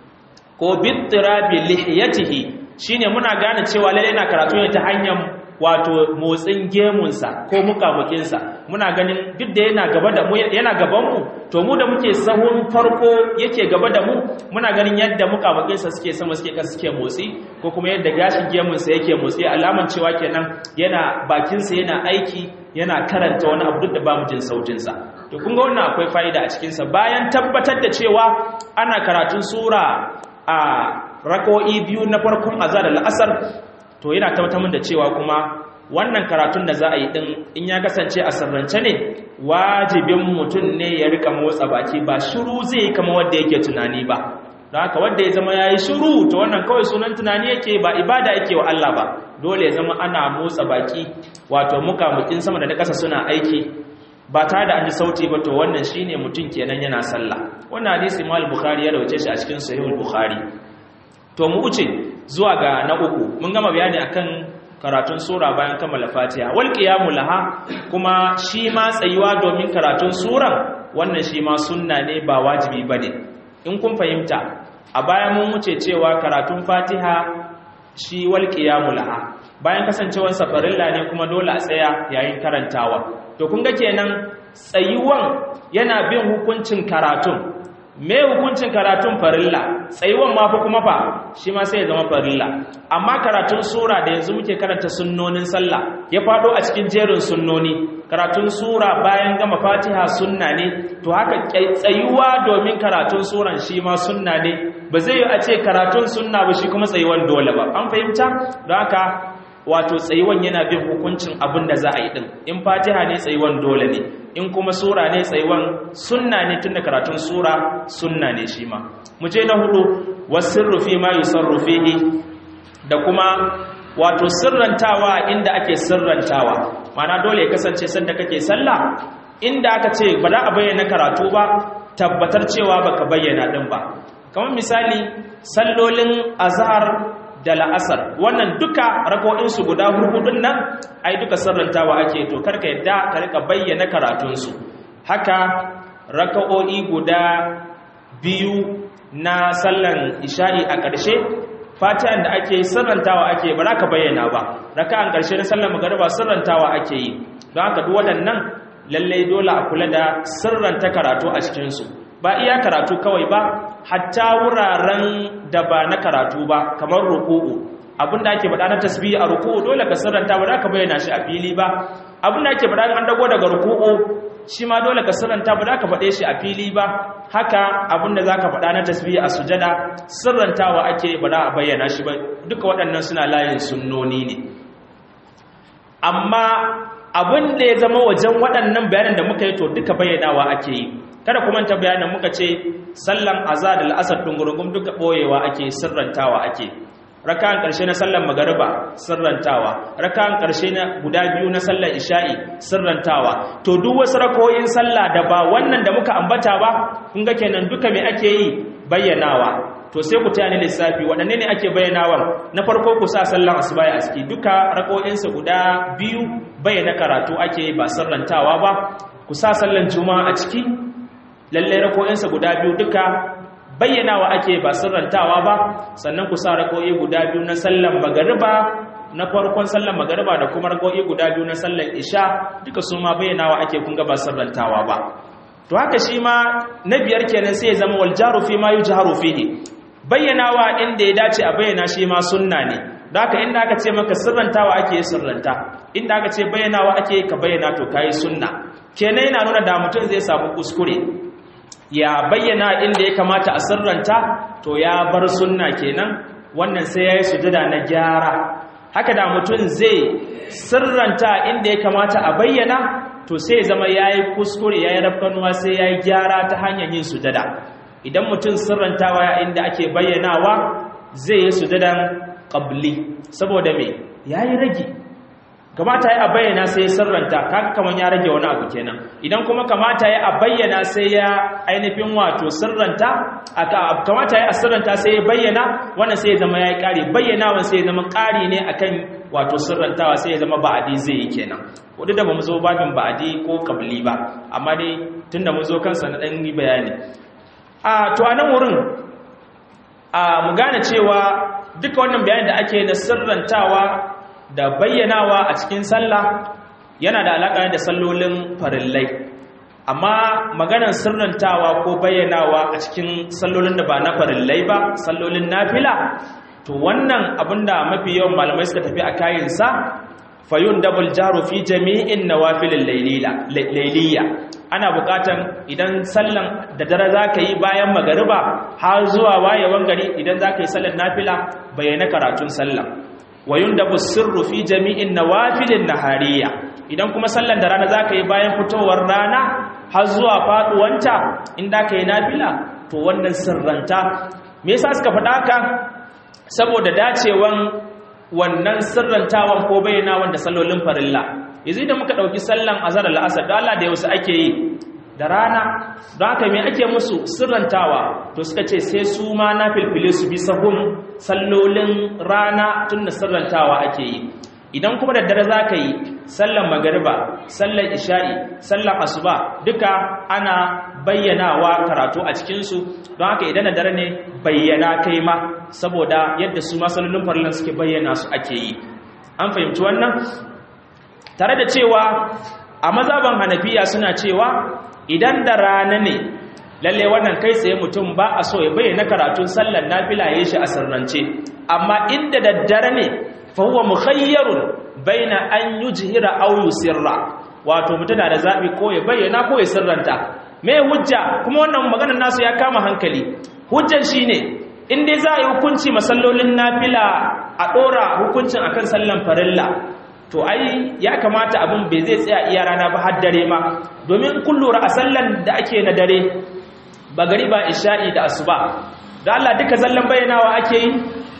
ko bittirabi lihiyatihi shine muna gane cewa lalle na karatu ne ta hanyar wato motsin gemunsa ko mukamukinsa muna ganin duk da yana gaba da mu yana gaban mu to mu da muke sahun farko yake gaba da mu muna ganin yadda mukamukinsa suke sama suke kasa suke motsi ko kuma yadda gashin gemunsa yake motsi alaman cewa kenan yana bakinsa yana aiki yana karanta wani abu duk da ba mu jin sautinsa to kun ga wannan akwai fa'ida a cikinsa bayan tabbatar da cewa ana karatun sura a rako'i biyu na farkon azar da la'asar to yana tabbatar da cewa kuma wannan karatun da za a yi din in ya kasance a sirrance ne wajibin mutum ne ya rika motsa baki ba shiru zai kama wanda yake tunani ba don haka wanda ya zama ya yi shiru to wannan kawai sunan tunani yake ba ibada yake wa Allah ba dole ya zama ana motsa baki wato mukamukin sama da na ƙasa suna aiki ba tare da an ji sauti ba to wannan shine mutum kenan yana sallah wannan hadisi mal bukhari ya rawace shi a cikin sahihul bukhari to mu wuce zuwa ga na uku mun gama bayani akan karatun sura bayan kammala fatiha wal qiyamu laha kuma shi ma tsayuwa domin karatun suran wannan shi ma sunna ne ba wajibi bane in kun fahimta a bayan mun wuce cewa karatun fatiha shi wal qiyamu laha bayan kasancewar safarilla ne kuma dole a tsaya yayin karantawa to kun ga kenan tsayuwan yana bin hukuncin karatun me hukuncin karatun farilla tsayuwan ma fa kuma fa shi ma sai ya zama farilla amma karatun sura da yanzu muke karanta sunnonin sallah ya fado a cikin jerin sunnoni karatun sura bayan gama fatiha sunna ne to haka tsayuwa domin karatun suran shi ma sunna ne ba zai yi a ce karatun sunna ba shi kuma tsayuwan dole ba an fahimta don haka wato tsayuwan yana bin hukuncin abin da za a yi din in fatiha ne tsayuwan dole ne in kuma sura ne tsayuwan sunna ne tun da karatun sura sunna ne shi ma mu je na hudu wasirru fi ma yusarru fihi da kuma wato sirrantawa inda ake sirrantawa mana dole ya kasance sanda kake sallah inda aka ce ba za a bayyana karatu ba tabbatar cewa baka bayyana din ba kamar misali sallolin azhar da la'asar wannan duka rako'insu guda hurhudun nan ai duka sirrantawa ake to karka yadda ka rika bayyana karatunsu haka raka'o'i guda biyu na sallan isha'i a ƙarshe fatihan da ake sirrantawa ake ba za ka bayyana ba raka'an ƙarshe na sallan magariba sirrantawa ake yi don haka duk waɗannan lallai dole a kula da sirranta karatu a cikinsu ba iya karatu kawai ba hatta wuraren da ba na karatu ba kamar ruku'u abinda ake faɗa na tasbihi a ruku'u dole ka sirranta ba za ka bayyana shi a fili ba abinda ake faɗa an dago daga ruku'u shi ma dole ka sirranta ba za ka faɗe shi a fili ba haka abinda za ka faɗa na tasbihi a sujada sirrantawa ake ba za a bayyana shi ba duka waɗannan suna layin sunnoni ne amma abin da ya zama wajen waɗannan bayanan da muka yi to duka bayyanawa ake yi kada kuma ta bayanin muka ce sallan azhar da al'asar dungurungum duka boyewa ake sirrantawa ake raka'an karshe na sallan magariba sirrantawa raka'an karshe na guda biyu na sallan isha'i sirrantawa to duk wasu rakoyin sallah da ba wannan da muka ambata ba kun ga kenan duka me ake yi bayyanawa to sai ku tayani lissafi waɗanne ne ake bayyanawa na farko ku sa sallan asuba a ciki duka rakoyinsa guda biyu bayyana karatu ake ba sirrantawa ba ku sa sallan juma'a a ciki lalle rako'insa guda biyu duka bayyanawa ake ba sirrantawa ba sannan ku sa rako'i guda biyu na sallan magariba na farkon sallan magariba da kuma rako'i guda biyu na sallan isha duka su ma bayyanawa ake kun ga ba sirrantawa ba to haka shi ma na biyar kenan sai ya zama wal jaru fi ma yujharu fihi bayyanawa inda ya dace a bayyana shi ma sunna ne da haka inda aka ce maka sirrantawa ake sirranta inda aka ce bayyanawa ake ka bayyana to kai sunna kenan yana nuna da mutum zai samu kuskure ya bayyana inda ya kamata a sirranta to ya bar sunna kenan wannan sai ya yi sujada na gyara haka da mutum zai sirranta inda ya kamata a bayyana to sai ya zama ya yi kuskure ya yi rafkanuwa sai ya yi gyara ta hanyar yin sujada idan mutum sirrantawa inda ake bayyanawa zai yi sujadan ƙabli saboda me ya yi ragi kamata ya bayyana sai ya sirranta kaga kaman ya rage wani abu kenan idan kuma kamata ya bayyana sai ya ainihin wato sirranta kamata ya sirranta sai ya bayyana wannan sai ya zama yayi kari bayyanawan sai ya zama kari ne akan wato sirrantawa sai ya zama ba'adi zai yi kenan kudu da bamu zo babin ba'adi ko kabli ba amma dai tunda mun zo kansa na dan yi bayani a to anan wurin a mu gane cewa duka wannan bayanin da ake na sirrantawa da bayyanawa a cikin sallah yana da alaƙa da sallolin farillai amma maganar sirrantawa ko bayyanawa a cikin sallolin da ba na farillai ba sallolin nafila to wannan abinda mafi yawan malamai suka tafi a kayansa fayun double jaru fi jami'in nawafilin lailiya ana bukatan idan sallan da dare za ka yi bayan magariba har zuwa wayewan gari idan za ka yi sallan nafila bayyana karatun sallan wayun da sirru fi jami'in nawafilin nahariya idan kuma sallan da rana zaka yi bayan fitowar rana har zuwa faduwanta inda ka yi nafila to wannan sirranta me yasa suka faɗa haka saboda dacewan wannan sirrantawan ko bayyana wanda sallolin farilla yanzu idan muka dauki sallan azhar al-asr da Allah da yau ake yi da rana don haka me ake musu sirrantawa to suka ce sai su ma na filfile su bi sahun sallolin rana tun da sirrantawa ake yi idan kuma da dare za ka yi sallan magariba sallan isha'i sallan asuba duka ana bayyanawa karatu a cikinsu don haka idan da dare ne bayyana kai ma saboda yadda su ma sallolin farillan suke bayyana su ake yi an fahimci wannan tare da cewa a mazaban hanafiya suna cewa idan da rana ne lalle wannan kai tsaye mutum ba a so ya bayyana karatun sallar nafila ya shi a sirrance amma inda daddare ne fa huwa mukhayyarun baina an yujhira aw yusirra wato mutum da zabi ko ya bayyana ko ya sirranta me hujja kuma wannan maganar nasu ya kama hankali hujjan shine in dai za a yi hukunci masallolin nafila a dora hukuncin akan sallan farilla to ai ya kamata abin bai zai tsaya iya rana ba har dare ma domin kun lura a sallan da ake na dare ba gari ba isha'i da asuba da Allah duka zallan bayyanawa ake yi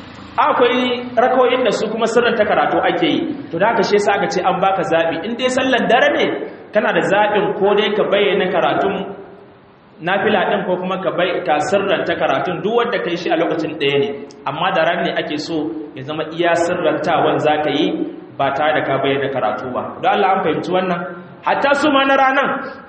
akwai rakoyin da su kuma sirrin ta karatu ake yi to da haka shi yasa aka ce an baka zabi in dai sallan dare ne kana da zabin ko dai ka bayyana karatun nafila din ko kuma ka bai ka sirranta karatun duk wanda kai shi a lokacin ɗaya ne amma da ran ne ake so ya zama iya sirrantawan zaka yi ba tare da ka bayyana karatu ba don Allah an fahimci wannan hatta su ma na ranan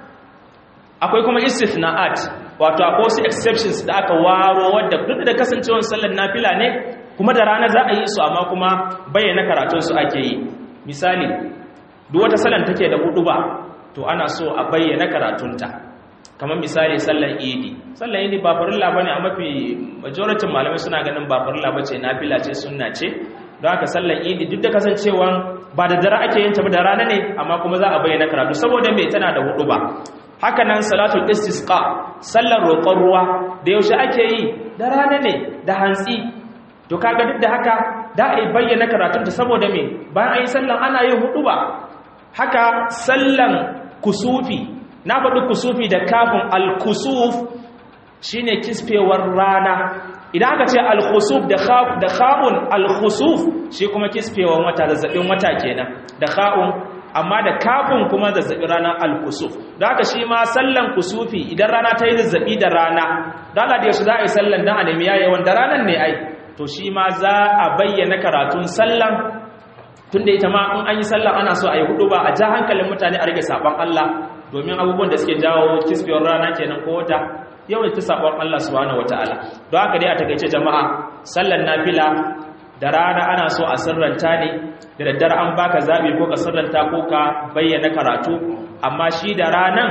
akwai kuma istithna'at wato akwai wasu exceptions da aka waro wadda duk da kasancewar sallar nafila ne kuma da rana za a yi su amma kuma bayyana karatun su ake yi misali duk wata sallar take da hudu ba to ana so a bayyana karatunta kamar misali sallar idi sallar idi ba farilla bane a mafi majority malamai suna ganin ba farilla bace nafila ce sunna ce don haka sallar idi duk da kasancewa ba da dare ake yin ta da rana ne amma kuma za a bayyana karatu saboda mai tana da hudu ba haka nan salatul istisqa sallar roƙon ruwa da yaushe ake yi da rana ne da hantsi to kaga duk da haka da a bayyana karatun ta saboda me bayan ayi sallan ana yin hudu ba haka sallan kusufi na faɗi kusufi da kafin al-kusuf shine kisfewar rana idan aka ce al-khusuf da da kha'un al-khusuf shi kuma kisfewar wata zazzabin wata kenan da kha'un amma da kafin kuma zazzabi ranar al-kusuf da haka shi ma sallan kusufi idan rana ta yi zazzabi da rana da Allah da yaushe za a yi sallan dan a nemi yayin da ranar ne ai to shi ma za a bayyana karatun sallan tunda ita ma in an yi sallan ana so a yi hudu ba a ja hankalin mutane a rage saban Allah domin abubuwan da suke jawo kisfewar rana kenan ko wata yawan ta sabon Allah subhanahu wataala don haka dai a takeice jama'a sallan nafila da rana ana so a sirranta ne da daddare an baka zabi ko ka sirranta ko ka bayyana karatu amma shi da ranan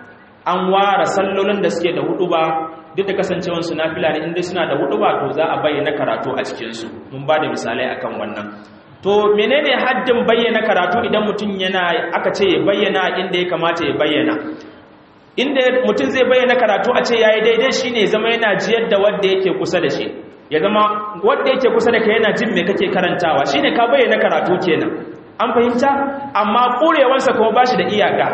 an ware sallolin da suke da hudu ba duk da kasancewar su nafila ne inda suna da hudu ba to za a bayyana karatu a cikin su mun ba da misalai akan wannan to menene haddin bayyana karatu idan mutum yana aka ce ya bayyana inda ya kamata ya bayyana inda mutum zai bayyana karatu a ce yayi daidai shine zama yana jiyar da wanda yake kusa da shi ya zama wanda yake kusa da kai yana jin me kake karantawa shine ka bayyana karatu kenan an fahimta amma kurewansa kuma bashi da iyaka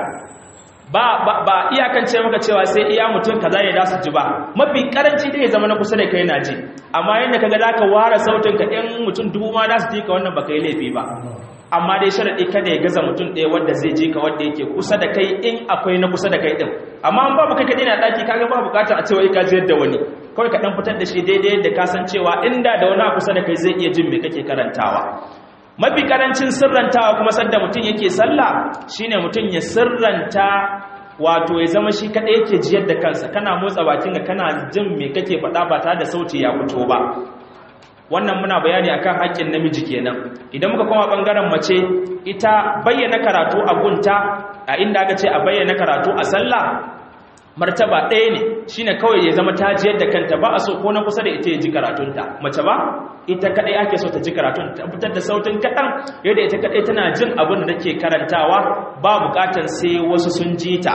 ba ba, ba iyakan ce maka cewa sai iya mutum kaza ya da su ji ba mafi karanci dai ya zama na kusa da kai yana ji amma yanda kaga zaka ware sautin ka ɗan mutum dubu ma da su ji ka wannan baka yi laifi ba amma dai sharadi kada ya gaza mutum ɗaya wanda zai je ka wanda yake kusa da kai in akwai na kusa da kai din amma an babu kai kadai na daki kaga ba bukatar a cewa ka jiyar da wani kawai ka dan fitar da shi daidai da ka san cewa inda da wani a kusa da kai zai iya jin me kake karantawa mafi karancin sirrantawa kuma sanda mutum yake sallah shine mutum ya sirranta wato ya zama shi kadai yake jiyar da kansa kana motsa bakinka kana jin me kake faɗa ba tare da sauti ya fito ba wannan muna bayani akan haƙƙin namiji kenan idan muka koma bangaren mace ita bayyana karatu a gunta a inda aka ce a bayyana karatu a sallah martaba ɗaya ne shine kawai ya zama ta jiyar da kanta ba a so ko na kusa da ita ya ji karatunta mace ba ita kadai ake so ta ji karatun ta fitar da sautin kaɗan yadda ita kadai tana jin abin da take karantawa ba bukatar sai wasu sun ji ta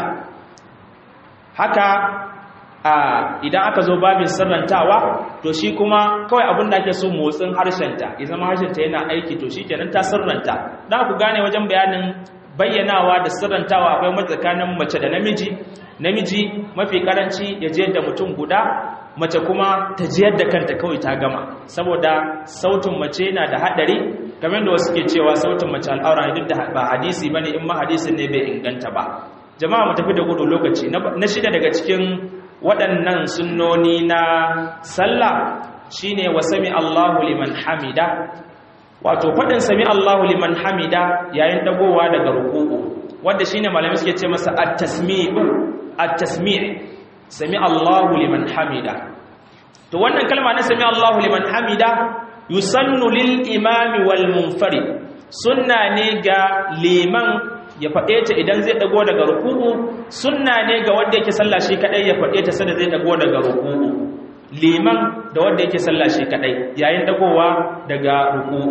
haka a idan aka zo babin sirrantawa to shi kuma kawai abin da ake so motsin harshenta ya zama harshenta yana aiki to shi kenan ta sirranta da ku gane wajen bayanin bayyanawa da sirrantawa akwai matsakanin mace da namiji namiji mafi karanci ya je da mutum guda mace kuma ta jiyar da kanta kawai ta gama saboda sautin mace na da hadari kamar da wasu ke cewa sautin mace al'aura duk da ba hadisi bane in ma hadisin ne bai inganta ba jama'a mu tafi da gudu lokaci na shida daga cikin waɗannan sunnoni na sallah shine wa sami Allahu liman hamida wato faɗin sami Allahu liman hamida yayin dagowa daga ruku'u wanda shine malamai suke ce masa at-tasmi'u at-tasmi' sami Allahu liman hamida to wannan kalma na sami Allahu liman hamida yusannu lil imami wal munfarid sunna ne ga liman ya faɗe ta idan zai dago daga ruku'u sunna ne ga wanda yake sallah shi kadai ya faɗe ta sanda zai dago daga ruku'u liman da wanda yake sallah shi kadai yayin dagowa daga ruku'u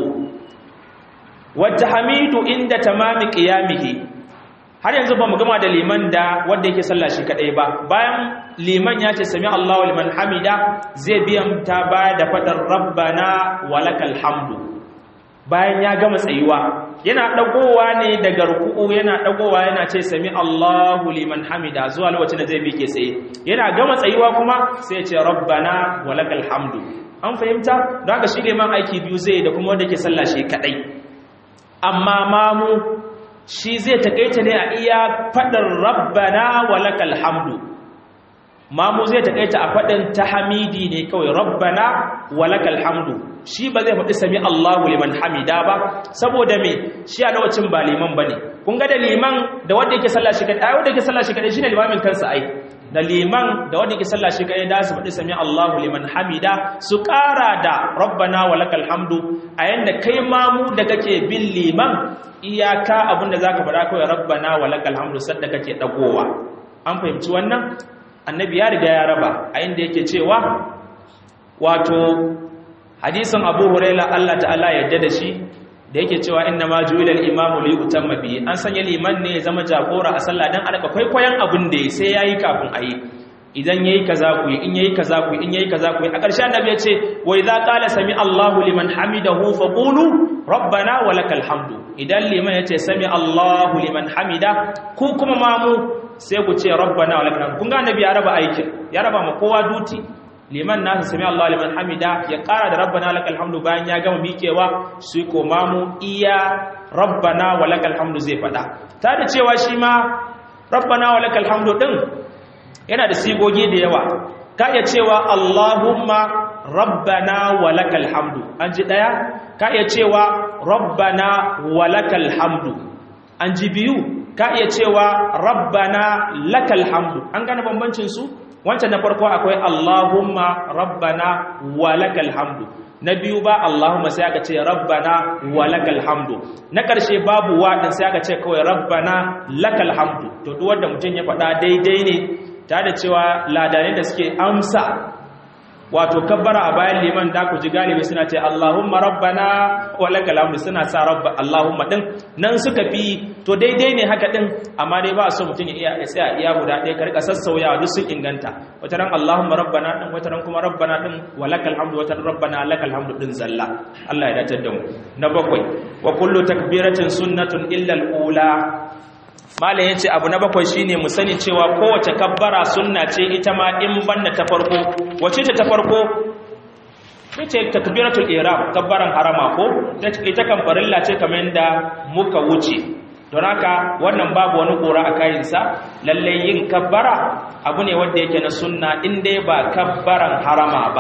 wata hamidu inda tamami qiyamihi har yanzu ba mu gama da liman da wanda yake sallah shi kadai ba bayan liman ya ce sami Allahu liman hamida zai biyan ta baya da fadar rabbana walakal hamdu bayan ya gama tsayuwa yana dagowa ne daga ruku'u yana dagowa yana ce sami Allahu liman hamida zuwa lokacin da zai bi ke tsaye yana gama tsayuwa kuma sai ya ce rabbana walakal hamdu an fahimta don haka shi liman aiki biyu zai da kuma wanda yake sallah shi kadai amma mamu shi zai takaita ne a iya fadar rabbana walakal hamdu mamu zai takaita a fadin tahmidi ne kawai rabbana walakal hamdu shi ba zai faɗi sami Allahu liman hamida ba saboda me shi a lokacin ba liman bane kun ga da liman da wanda yake sallah shi kadai wanda yake sallah shi kadai shine limamin kansa ai da liman da wanda yake sallah shi kadai da su faɗi sami Allahu liman hamida su ƙara da rabbana walakal hamdu a yanda kai mamu da kake bin liman iyaka abinda zaka faɗa kawai rabbana walakal hamdu sadda kake dagowa an fahimci wannan annabi ya riga ya raba a inda yake cewa wato hadisin abu huraila Allah ta'ala yadda da shi da yake cewa inna ma ju'ila al-imamu li yutamma bihi an sanya liman ne ya zama jagora a sallah dan alaka kwaikwayon abin da sai yayi kafin ayi idan yayi kaza ku in yayi kaza ku in yayi kaza ku a ƙarshe annabi ya ce wa idza qala sami Allahu liman hamidahu faqulu rabbana walakal hamdu idan liman ya ce sami Allahu liman hamida ku kuma mamu sai ku ce rabbana walakal hamdu kun ga annabi ya raba aikin ya raba ma kowa duti liman nasa sami Allah liman hamida ya ƙara da rabbana lakal hamdu bayan ya gama miƙewa su ko mamu iya rabbana wa lakal hamdu zai faɗa ta da cewa shi ma rabbana wa lakal hamdu ɗin yana da sigogi da yawa ka iya cewa Allahumma rabbana wa lakal hamdu an ji ɗaya ka iya cewa rabbana wa lakal hamdu an ji biyu ka iya cewa rabbana lakal hamdu an gane bambancin su wancan na farko akwai Allahumma rabbana walakal hamdu na biyu ba Allahumma sai aka ce rabbana walakal hamdu na ƙarshe babu waɗin sai aka ce kawai rabbana lakal hamdu to duk wanda mutum ya faɗa daidai ne ta da cewa ladanai da suke amsa wato kabbara a bayan liman da ku ji galibi suna ce Allahumma rabbana wa lakal hamdu suna sa rabba Allahumma din nan suka fi to daidai ne haka din amma dai ba so mutum ya iya tsaya iya guda ɗaya ka rika sassauyawa duk sun inganta wata ran Allahumma rabbana din wata ran kuma rabbana din wa lakal hamdu wata ran rabbana lakal hamdu din zalla Allah ya dace da mu na bakwai wa kullu takbiratin sunnatun illa al-ula malam yace abu na bakwai shine mu sani cewa kowace kabbara sunna ce ita ma in banda ta farko wace ce ta farko ce takbiratul ihram kabbaran harama ko ita kan farilla ce kamar yadda muka wuce don haka wannan babu wani kora a kayansa lalle yin kabbara abu ne wanda yake na sunna in dai ba kabbaran harama ba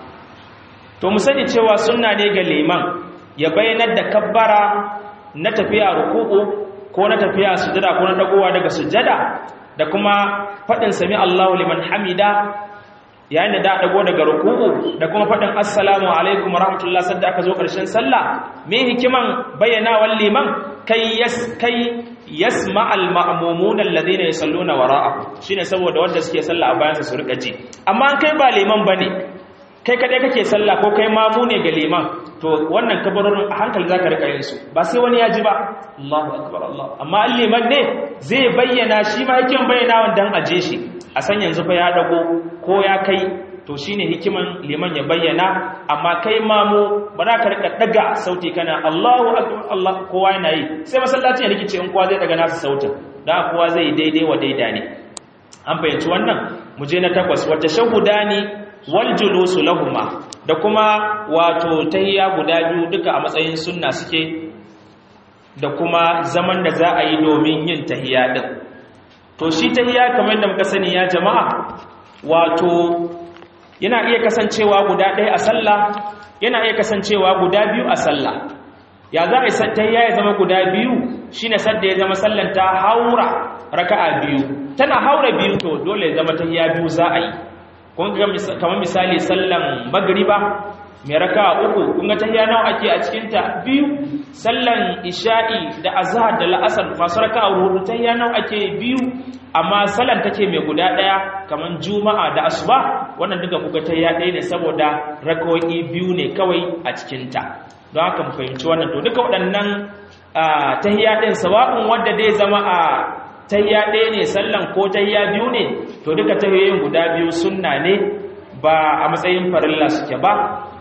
to mu sani cewa sunna ne ga liman ya bayyanar da kabbara na tafiya ruku'u ko na tafiya sujada ko na dagowa daga sujada da kuma faɗin sami Allahu liman hamida yayin da da dago daga ruku'u da kuma faɗin assalamu alaikum warahmatullahi sadda aka zo ƙarshen sallah me hikiman bayyanawar liman kai yas kai yasma al ma'mumun alladhina yusalluna wara'a shine saboda wanda suke sallah a bayansa su rika ji amma kai ba liman bane kai kadai kake sallah ko kai mamu ne ga liman to wannan kabarorin a hankali zaka rika yin su ba sai wani ya ji ba Allahu akbar Allah amma liman ne zai bayyana shi ma hikiman bayyana wannan aje shi a san yanzu fa ya dago ko ya kai to shine hikiman liman ya bayyana amma kai mamu ba za ka rika daga sauti kana Allahu akbar Allah kowa yana yi sai masallaci ya rikice in kowa zai daga nasa sautin da kowa zai daidai wa daida ne an fahimci wannan mu je na takwas wata shahudani wal julusu lahuma da kuma wato tahiyya guda biyu duka a matsayin sunna suke da kuma zaman da za a yi domin yin tahiyya din to shi tahiyya kamar da muka sani ya jama'a wato yana iya kasancewa guda ɗaya a sallah yana iya kasancewa guda biyu a sallah ya za a yi tahiyya ya zama guda biyu shine sadda ya zama sallan ta haura raka'a biyu tana haura biyu to dole ya zama tahiyya biyu za a yi kun ga kamar misali sallan magriba mai raka uku kun ga tahiyya nawa ake a cikin ta biyu sallan isha'i da azhar da la'asar masu raka hudu tahiyya nawa ake biyu amma sallan take mai guda daya kamar juma'a da asuba wannan duka kuga tahiyya ɗaya ne saboda rakawoyi biyu ne kawai a cikin ta don haka mu fahimci wannan to duka waɗannan tahiyya ɗin sawa'un wanda dai zama a tayya ɗaya ne sallan ko tayya biyu ne to duka tahiyoyin guda biyu sunna ne ba a matsayin farilla suke ba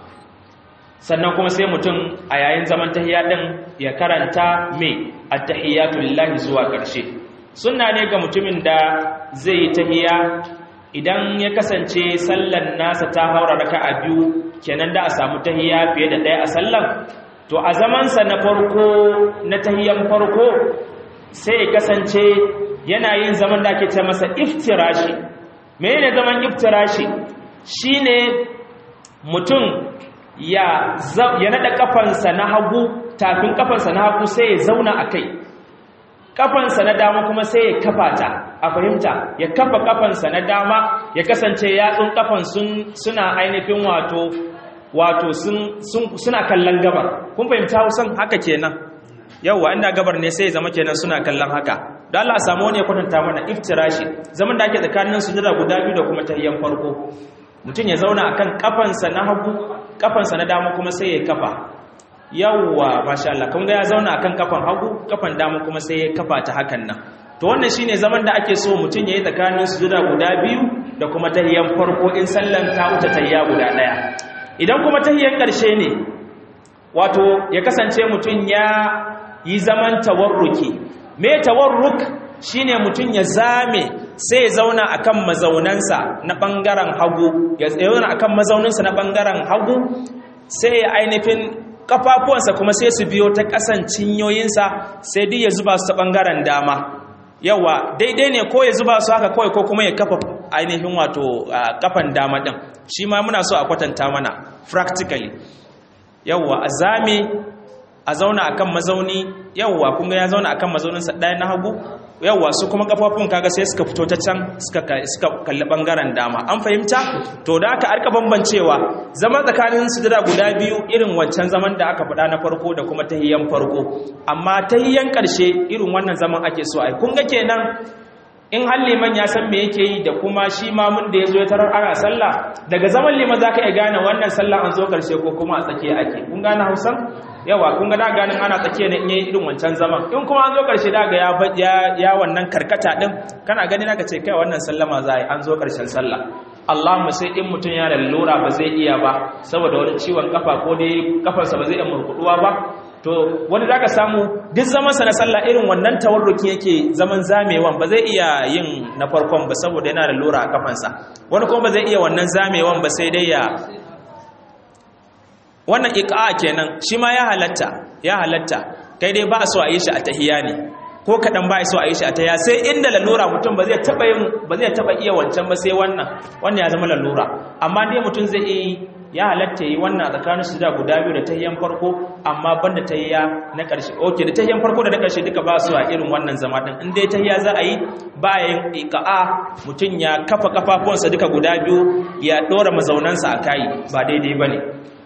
sannan kuma sai mutum a yayin zaman tahiyya ɗin ya karanta mai attahiyatu lillahi zuwa ƙarshe sunna ne ga mutumin da zai yi tahiyya idan ya kasance sallan nasa ta haura raka'a biyu kenan da a samu tahiyya fiye da ɗaya a sallan to a zamansa na farko na tahiyyan farko sai ya kasance yana yin zaman da ake ce masa iftirashi menene zaman iftirashi shine mutum ya ya nada kafansa na hagu tafin kafansa na hagu sai ya zauna akai kafansa na dama kuma sai ya kafa ta a fahimta ya kafa kafansa na dama ya kasance yatsun kafan sun suna ainihin wato wato sun suna kallon gabar kun fahimta hausan haka kenan yauwa inda gabar ne sai zama kenan suna kallon haka da Allah a samu wani ya kwatanta mana iftirashi zaman da ake tsakanin sujada guda biyu da kuma tahiyyan farko mutum ya zauna akan kafansa na hagu kafansa na dama kuma sai ya kafa yauwa masha Allah kun ga ya zauna akan kafan hagu kafan dama kuma sai ya kafa ta hakan nan to wannan shine zaman da ake so mutum yayi tsakanin sujada guda biyu da kuma tahiyyan farko in sallan ta wuce tahiyya guda daya idan kuma tahiyyan karshe ne wato ya kasance mutum ya yi zaman tawarruki me tawarruk shine mutum ya zame sai ya zauna akan mazaunansa na bangaren hagu ya zauna akan mazauninsa na bangaren hagu sai ya ainihin kafafuwansa kuma sai su biyo ta kasan cinyoyinsa sai duk ya zuba su ta bangaren dama yawa daidai ne ko ya zuba su haka kawai ko kuma ya kafa ainihin wato kafan dama din shi ma muna so a kwatanta mana practically yawa a zame a zauna akan mazauni yawwa kun ga ya zauna akan mazauninsa ɗaya na hagu yawwa su kuma kafafun kaga sai suka fito ta can suka kalli bangaren dama an fahimta to da aka arka bambancewa zama tsakanin sujada guda biyu irin wancan zaman da aka faɗa na farko da kuma tahiyyan farko amma tahiyyan ƙarshe irin wannan zaman ake so ai kun ga kenan in har liman ya san me yake yi da kuma shi mamun da ya zo ya tarar ana sallah daga zaman liman za ka iya gane wannan sallah an zo ƙarshe ko kuma a tsakiya ake kun gane hausan yawa kun ga da ganin ana tsakiya ne in yi irin wancan zaman in kuma an zo karshe da ga ya ya wannan karkata din kana gani naka ce kai wannan sallama za a yi an zo karshen sallah Allahumma sai in mutum ya da lura ba zai iya ba saboda wani ciwon kafa ko dai kafarsa ba zai iya murkuduwa ba to wani zaka samu duk zaman sa na sallah irin wannan tawarruki yake zaman zamewan ba zai iya yin na farkon ba saboda yana da lura a kafansa wani kuma ba zai iya wannan zamewan ba sai dai ya wannan iqa kenan shi ma ya halatta ya halatta kai dai ba so a yi shi a tahiya ne ko kaɗan ba so a yi shi a tahiya sai inda lalura mutum ba zai taɓa yin ba zai taɓa iya wancan ba sai wannan wannan ya zama lalura amma dai mutum zai iya ya halatta yi wannan tsakanin su da guda biyu da tahiyan farko amma banda tahiya na ƙarshe oke da tahiyan farko da na ƙarshe duka ba su a irin wannan zama din in dai tahiya za a yi ba yin iqa'a mutum ya kafa kafafuwansa duka guda biyu ya ɗora mazaunansa a kai ba daidai bane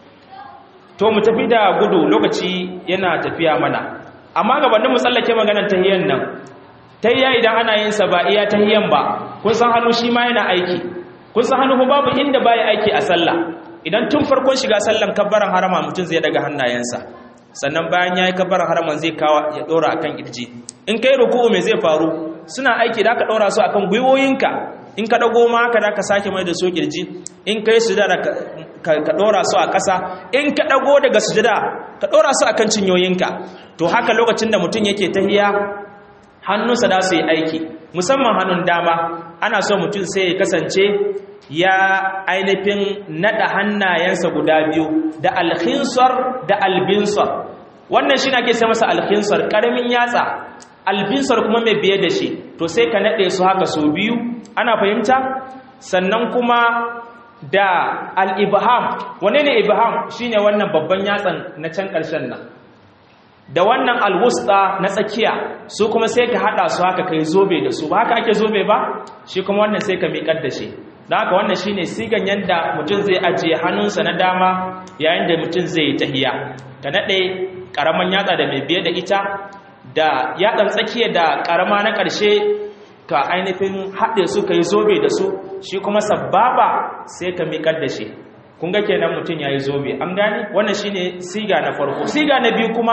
to mu tafi da gudu lokaci yana tafiya mana amma gabanin mu tsallake maganar tahiyan nan tahiya idan ana yin sa ba iya tahiyan ba kun san hannu shi ma yana aiki kun san hannu babu inda baya aiki a sallah idan tun farkon shiga sallan kabbaran harama mutum zai daga hannayensa sannan bayan yayi kabbaran haraman zai kawa ya dora akan kirji in kai ruku'u me zai faru suna aiki da ka dora su akan gwiwoyinka in ka dago ma haka da ka sake mai da su kirji in kai sujada ka dora su a ƙasa in ka dago daga sujada ka dora su akan cinyoyinka to haka lokacin da mutum yake tahiya hannunsa da su yi aiki musamman hannun dama ana so mutum sai ya kasance ya ainihin nada hannayensa guda biyu da alkhinsar da albinsar wannan shi na ke sai masa alkhinsar ƙaramin yatsa albinsar kuma mai biye da shi to sai ka naɗe su haka su biyu ana fahimta sannan kuma da al'ibham wane ne ibham shine wannan babban yatsan na can ƙarshen nan da wannan alwusta na tsakiya su kuma sai ka hada su haka kai zobe da su ba haka ake zobe ba shi kuma wannan sai ka miƙar da shi da haka wannan shine sigan yanda mutum zai ajiye hannunsa na dama yayin da mutum zai yi tahiya ka nade karaman yatsa da mai biye da ita da yatsan tsakiya da karama na ƙarshe ka ainihin haɗe su kai zobe da su shi kuma sababa sai ka miƙar da shi kun ga kenan mutum yayi zobe an gane wannan shine siga na farko siga na biyu kuma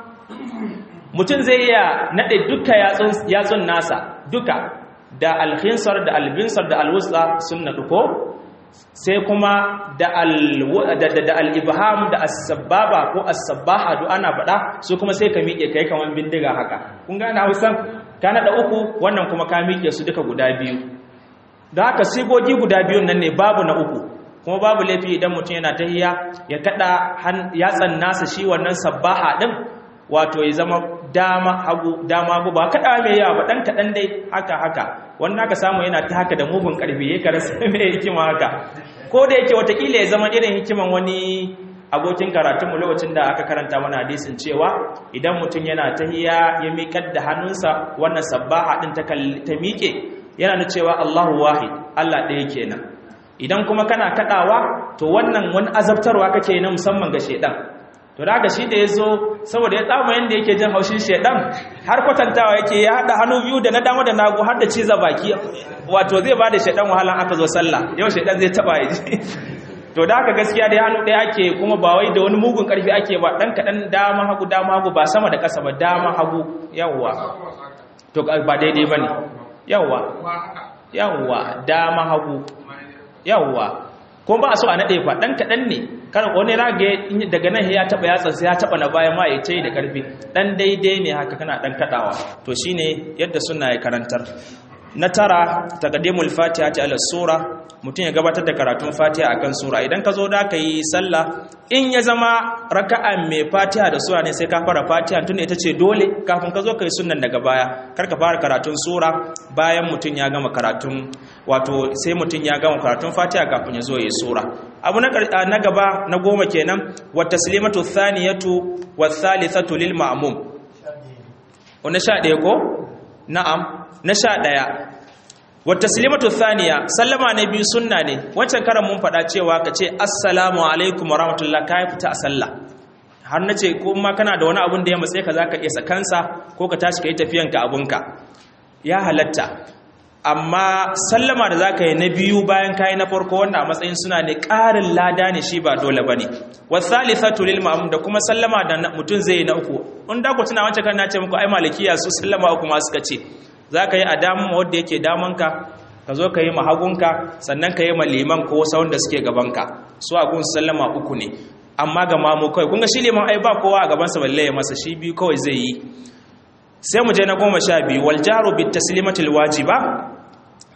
mutum zai iya naɗe duka yatsun nasa duka da alkhinsar da albinsar da alwusta sun naɗu ko sai kuma da al'ibham da asababa ko asabaha duk ana faɗa su kuma sai ka miƙe kai kamar bindiga haka kun gane hausan ka naɗa uku wannan kuma ka miƙe su duka guda biyu da haka sigogi guda biyun nan ne babu na uku kuma babu laifi idan mutum yana tahiya ya kaɗa yatsan nasa shi wannan sabbaha ɗin wato ya zama dama hagu dama hagu ba kada mai yawa ba dan kadan dai haka haka wanda aka samu yana ta haka da mugun karfi yake rasa mai hikima haka ko da yake watakila ya zama irin hikiman wani abokin karatun mu lokacin da aka karanta mana hadisin cewa idan mutum yana tahiya ya miƙar da hannunsa wannan sabbaha din ta ta miƙe yana da cewa Allahu wahid Allah ɗaya kenan idan kuma kana kadawa to wannan wani azabtarwa kake na musamman ga shedan to da haka shi da ya zo saboda ya tsama yadda yake jin haushin shaidan har kwatantawa yake ya haɗa hannu biyu da na dama da nagu har da ciza baki wato zai ba da shaidan wahalan aka zo sallah yau shaidan zai taba ya ji to da haka gaskiya da hannu ɗaya ake kuma ba wai da wani mugun ƙarfi ake ba ɗan kaɗan dama hagu dama hagu ba sama da ƙasa ba dama hagu yawwa to ba daidai ba ne yawwa yawwa dama hagu yawwa kuma ba a so a naɗe fa ɗan kaɗan ne kar wani rage daga nan ya taɓa yatsa sai ya taɓa na bayan ma ya ce da ƙarfi ɗan daidai ne haka kana ɗan kaɗawa to shine yadda suna ya karantar na tara taqdimul fatiha ta ala sura mutum ya gabatar da karatun fatiha akan sura idan ka zo da ka yi sallah in ya zama raka'a mai fatiha da sura ne sai ka fara fatiha tun ita ce dole kafin ka zo ka yi sunnan daga baya kar ka fara karatun sura bayan mutum ya gama karatun wato sai mutum ya gama karatun fatiha kafin ya zo ya yi sura abu na gaba na goma kenan wa taslimatu thaniyatu wa thalithatu lil ma'mum wannan sha ɗaya ko na'am na sha ɗaya wata silimatu thaniya sallama na biyu sunna ne wancan karan mun faɗa cewa ka ce assalamu alaikum wa rahmatullah ka yi fita a sallah har na ce ko ma kana da wani abun da ya matse ka za ka iya sakansa ko ka tashi ka yi tafiyanka abunka ya halatta amma sallama da za ka yi na biyu bayan ka yi na farko wanda a matsayin suna ne ƙarin lada ne shi ba dole ba ne wasalithatu lil ma'mum da kuma sallama da mutum zai yi na uku in da ku tuna wancan kan na ce muku ai malikiya su sallama uku ma suka ce za ka yi a damun wadda yake damanka ka zo ka yi mahagunka sannan ka yi ma liman ko wasu wanda suke gabanka su a gun sallama uku ne amma ga mamu kawai kunga shi liman ai ba kowa a gabansa balle ya masa shi biyu kawai zai yi sai mu je na goma sha biyu wal jaru bit taslimatil wajiba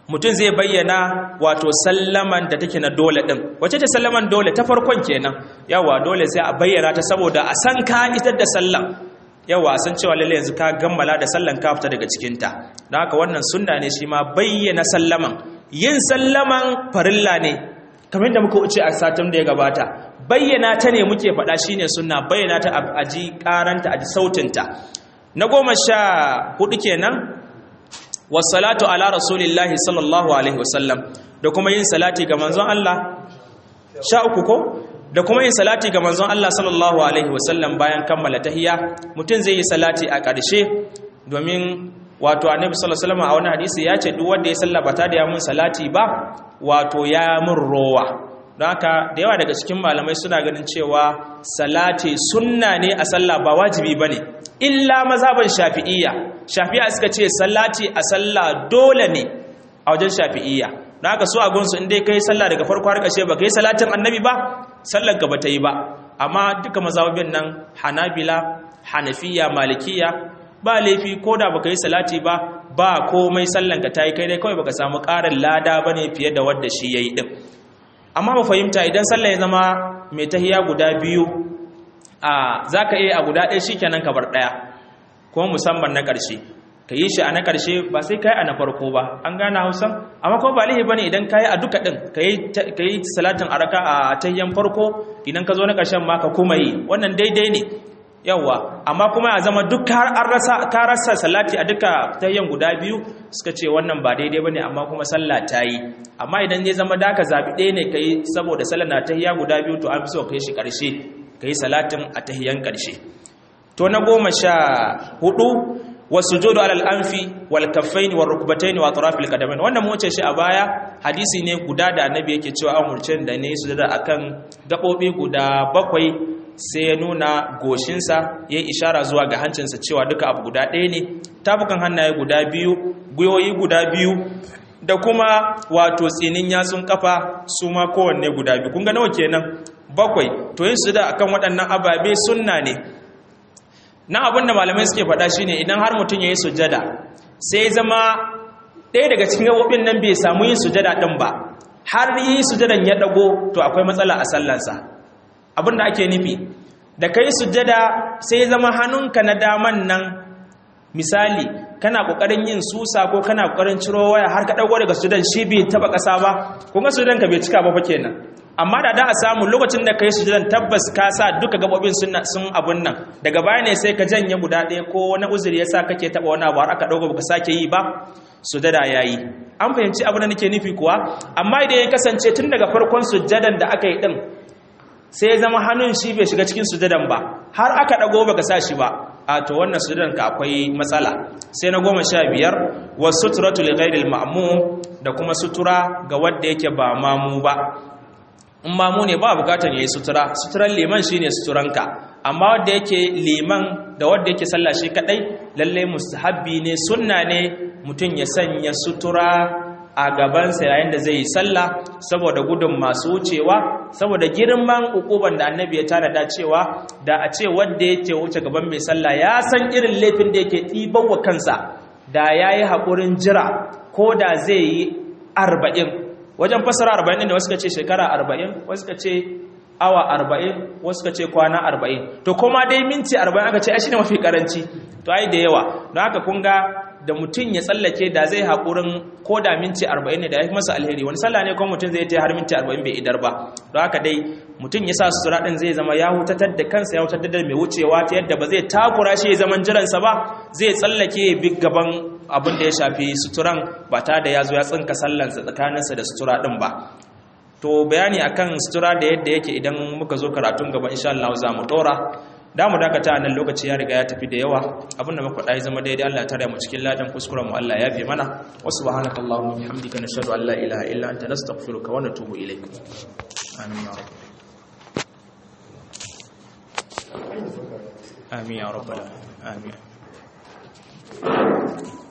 mutum zai bayyana wato sallaman da take na dole din wace ce sallaman dole ta farkon kenan yawa dole sai a bayyana ta saboda a san ka itar da sallan yawa san cewa lalle yanzu ka gammala da sallan ka fita daga cikin ta don haka wannan sunna ne shi ma bayyana sallaman yin sallaman farilla ne kamar da muka wuce a satin da ya gabata bayyana ta ne muke faɗa shine sunna bayyana ta a ji karanta a ji sautinta na goma sha hudu kenan wasalatu ala rasulillahi sallallahu alaihi wasallam da kuma yin salati ga manzon Allah sha uku ko da kuma yin salati ga manzon Allah sallallahu alaihi wasallam bayan kammala tahiyya mutum zai yi salati a ƙarshe domin wato annabi sallallahu alaihi wasallam a wani hadisi ya ce duk wanda ya sallaba ta da ya mun salati ba wato ya mun rowa don haka da yawa daga cikin malamai suna ganin cewa salati sunna ne a sallah ba wajibi bane illa mazhaban shafi'iyya shafi'a suka ce salati a sallah dole ne a wajen shafi'iyya don haka su a gunsu in dai kai sallah daga farko har ƙarshe ba kai salatin annabi ba sallar ka bata yi ba amma duka mazhabin nan hanabila hanafiya malikiya ba laifi ko da baka yi salati ba ba komai sallan ka tayi kai dai kawai baka samu ƙarin lada bane fiye da wanda shi yayi din amma mu fahimta idan sallah ya zama mai tahiya guda biyu a zaka iya a guda ɗaya shikenan ka bar ɗaya kuma musamman na ƙarshe ka yi shi a na ƙarshe ba sai ka yi a na farko ba an gane hausan amma kuma ba laifi bane idan ka yi a duka ɗin ka yi salatin araka a tahiyan farko idan ka zo na ƙarshen ma ka kuma yi wannan daidai ne yawwa amma kuma a zama duk ka rasa salati a duka tahiyan guda biyu suka ce wannan ba daidai bane amma kuma sallah ta yi amma idan zai zama da ka zaɓi ɗaya ne ka yi saboda sallah na tahiya guda biyu to an fi so ka yi shi ƙarshe ka yi salatin a tahiyan ƙarshe to na goma sha hudu wasujudu alal anfi wal kaffaini war rukbataini wa atrafil qadamain wannan mu wuce shi a baya hadisi ne guda da annabi yake cewa amurce da ne sujada akan gabobi guda bakwai sai ya nuna goshinsa ya ishara zuwa ga hancinsa cewa duka abu guda ɗaya ne tafukan hannaye guda biyu gwiwoyi guda biyu da kuma wato tsinin yatsun kafa su ma kowanne guda biyu kun ga nawa kenan bakwai to yin sujada akan waɗannan ababe sunna ne na abin da malamai suke faɗa shine idan har mutum ya yi sujada sai zama ɗaya daga cikin gaɓoɓin nan bai samu yin sujada ɗin ba har yi sujadan ya ɗago to akwai matsala a sallansa abin da ake nufi da ka yi sujada sai zama hannunka na daman nan misali kana ƙoƙarin yin susa ko kana ƙoƙarin ciro waya har ka ɗago daga sujadan shi bai taɓa ƙasa ba kuma sujadan ka bai cika ba fa kenan amma da da a samu lokacin da ka yi sujudan tabbas ka sa duka gabobin sun abun nan daga baya ne sai ka janye guda ɗaya ko wani uzuri ya sa kake taɓa wani abu har aka ɗauka baka sake yi ba sujada ya yi an fahimci abin da nake nufi kuwa amma idan ya kasance tun daga farkon sujadan da aka yi ɗin sai ya zama hannun shi bai shiga cikin sujadan ba har aka ɗago baka sa shi ba a to wannan sujadan ka akwai matsala sai na goma sha biyar wa suturatu li ghairil ma'mum da kuma sutura ga wanda yake ba mamu ba in mamu ne ba bukatar yayi sutura suturan liman shine suturanka amma wanda yake liman da wanda yake sallah shi kadai lalle mustahabbi ne sunna ne mutum ya sanya sutura a gabansa yayin da zai yi sallah saboda gudun masu wucewa saboda girman ukuban da annabi ya tanada cewa da a ce wanda yake wuce gaban mai sallah ya san irin laifin da yake ɗiban wa kansa da yayi haƙurin jira ko da zai yi arba'in wajen fasara arba'in ne wasu ka ce shekara arba'in wasu ka ce awa arba'in wasu ka ce kwana arba'in to kuma dai minti arba'in aka ce ai shi ne mafi karanci to ai da yawa don haka kun ga da mutum ya tsallake da zai haƙurin ko da minti arba'in ne da ya fi masa alheri wani sallah ne kuma mutum zai ta har minti arba'in bai idar ba don haka dai mutum ya sa sutura ɗin zai zama ya hutatar da kansa ya hutatar da mai wucewa ta yadda ba zai takura shi ya zaman jiransa ba zai tsallake ya bi gaban abin da ya shafi suturan ba ta da ya zo ya tsinka sallansa tsakaninsa da sutura ɗin ba to bayani akan sutura da yadda yake idan muka zo karatun gaba insha Allah za mu ɗora da mu dakata nan lokaci ya riga ya tafi da yawa abinda muka faɗa ya zama daidai Allah ya tare mu cikin ladan kuskuren mu Allah ya fi mana wa subhanakallahumma wa bihamdika nashhadu an la ilaha illa anta nastaghfiruka wa natubu ilayk amin ya rabb amin ya rabbal alamin amin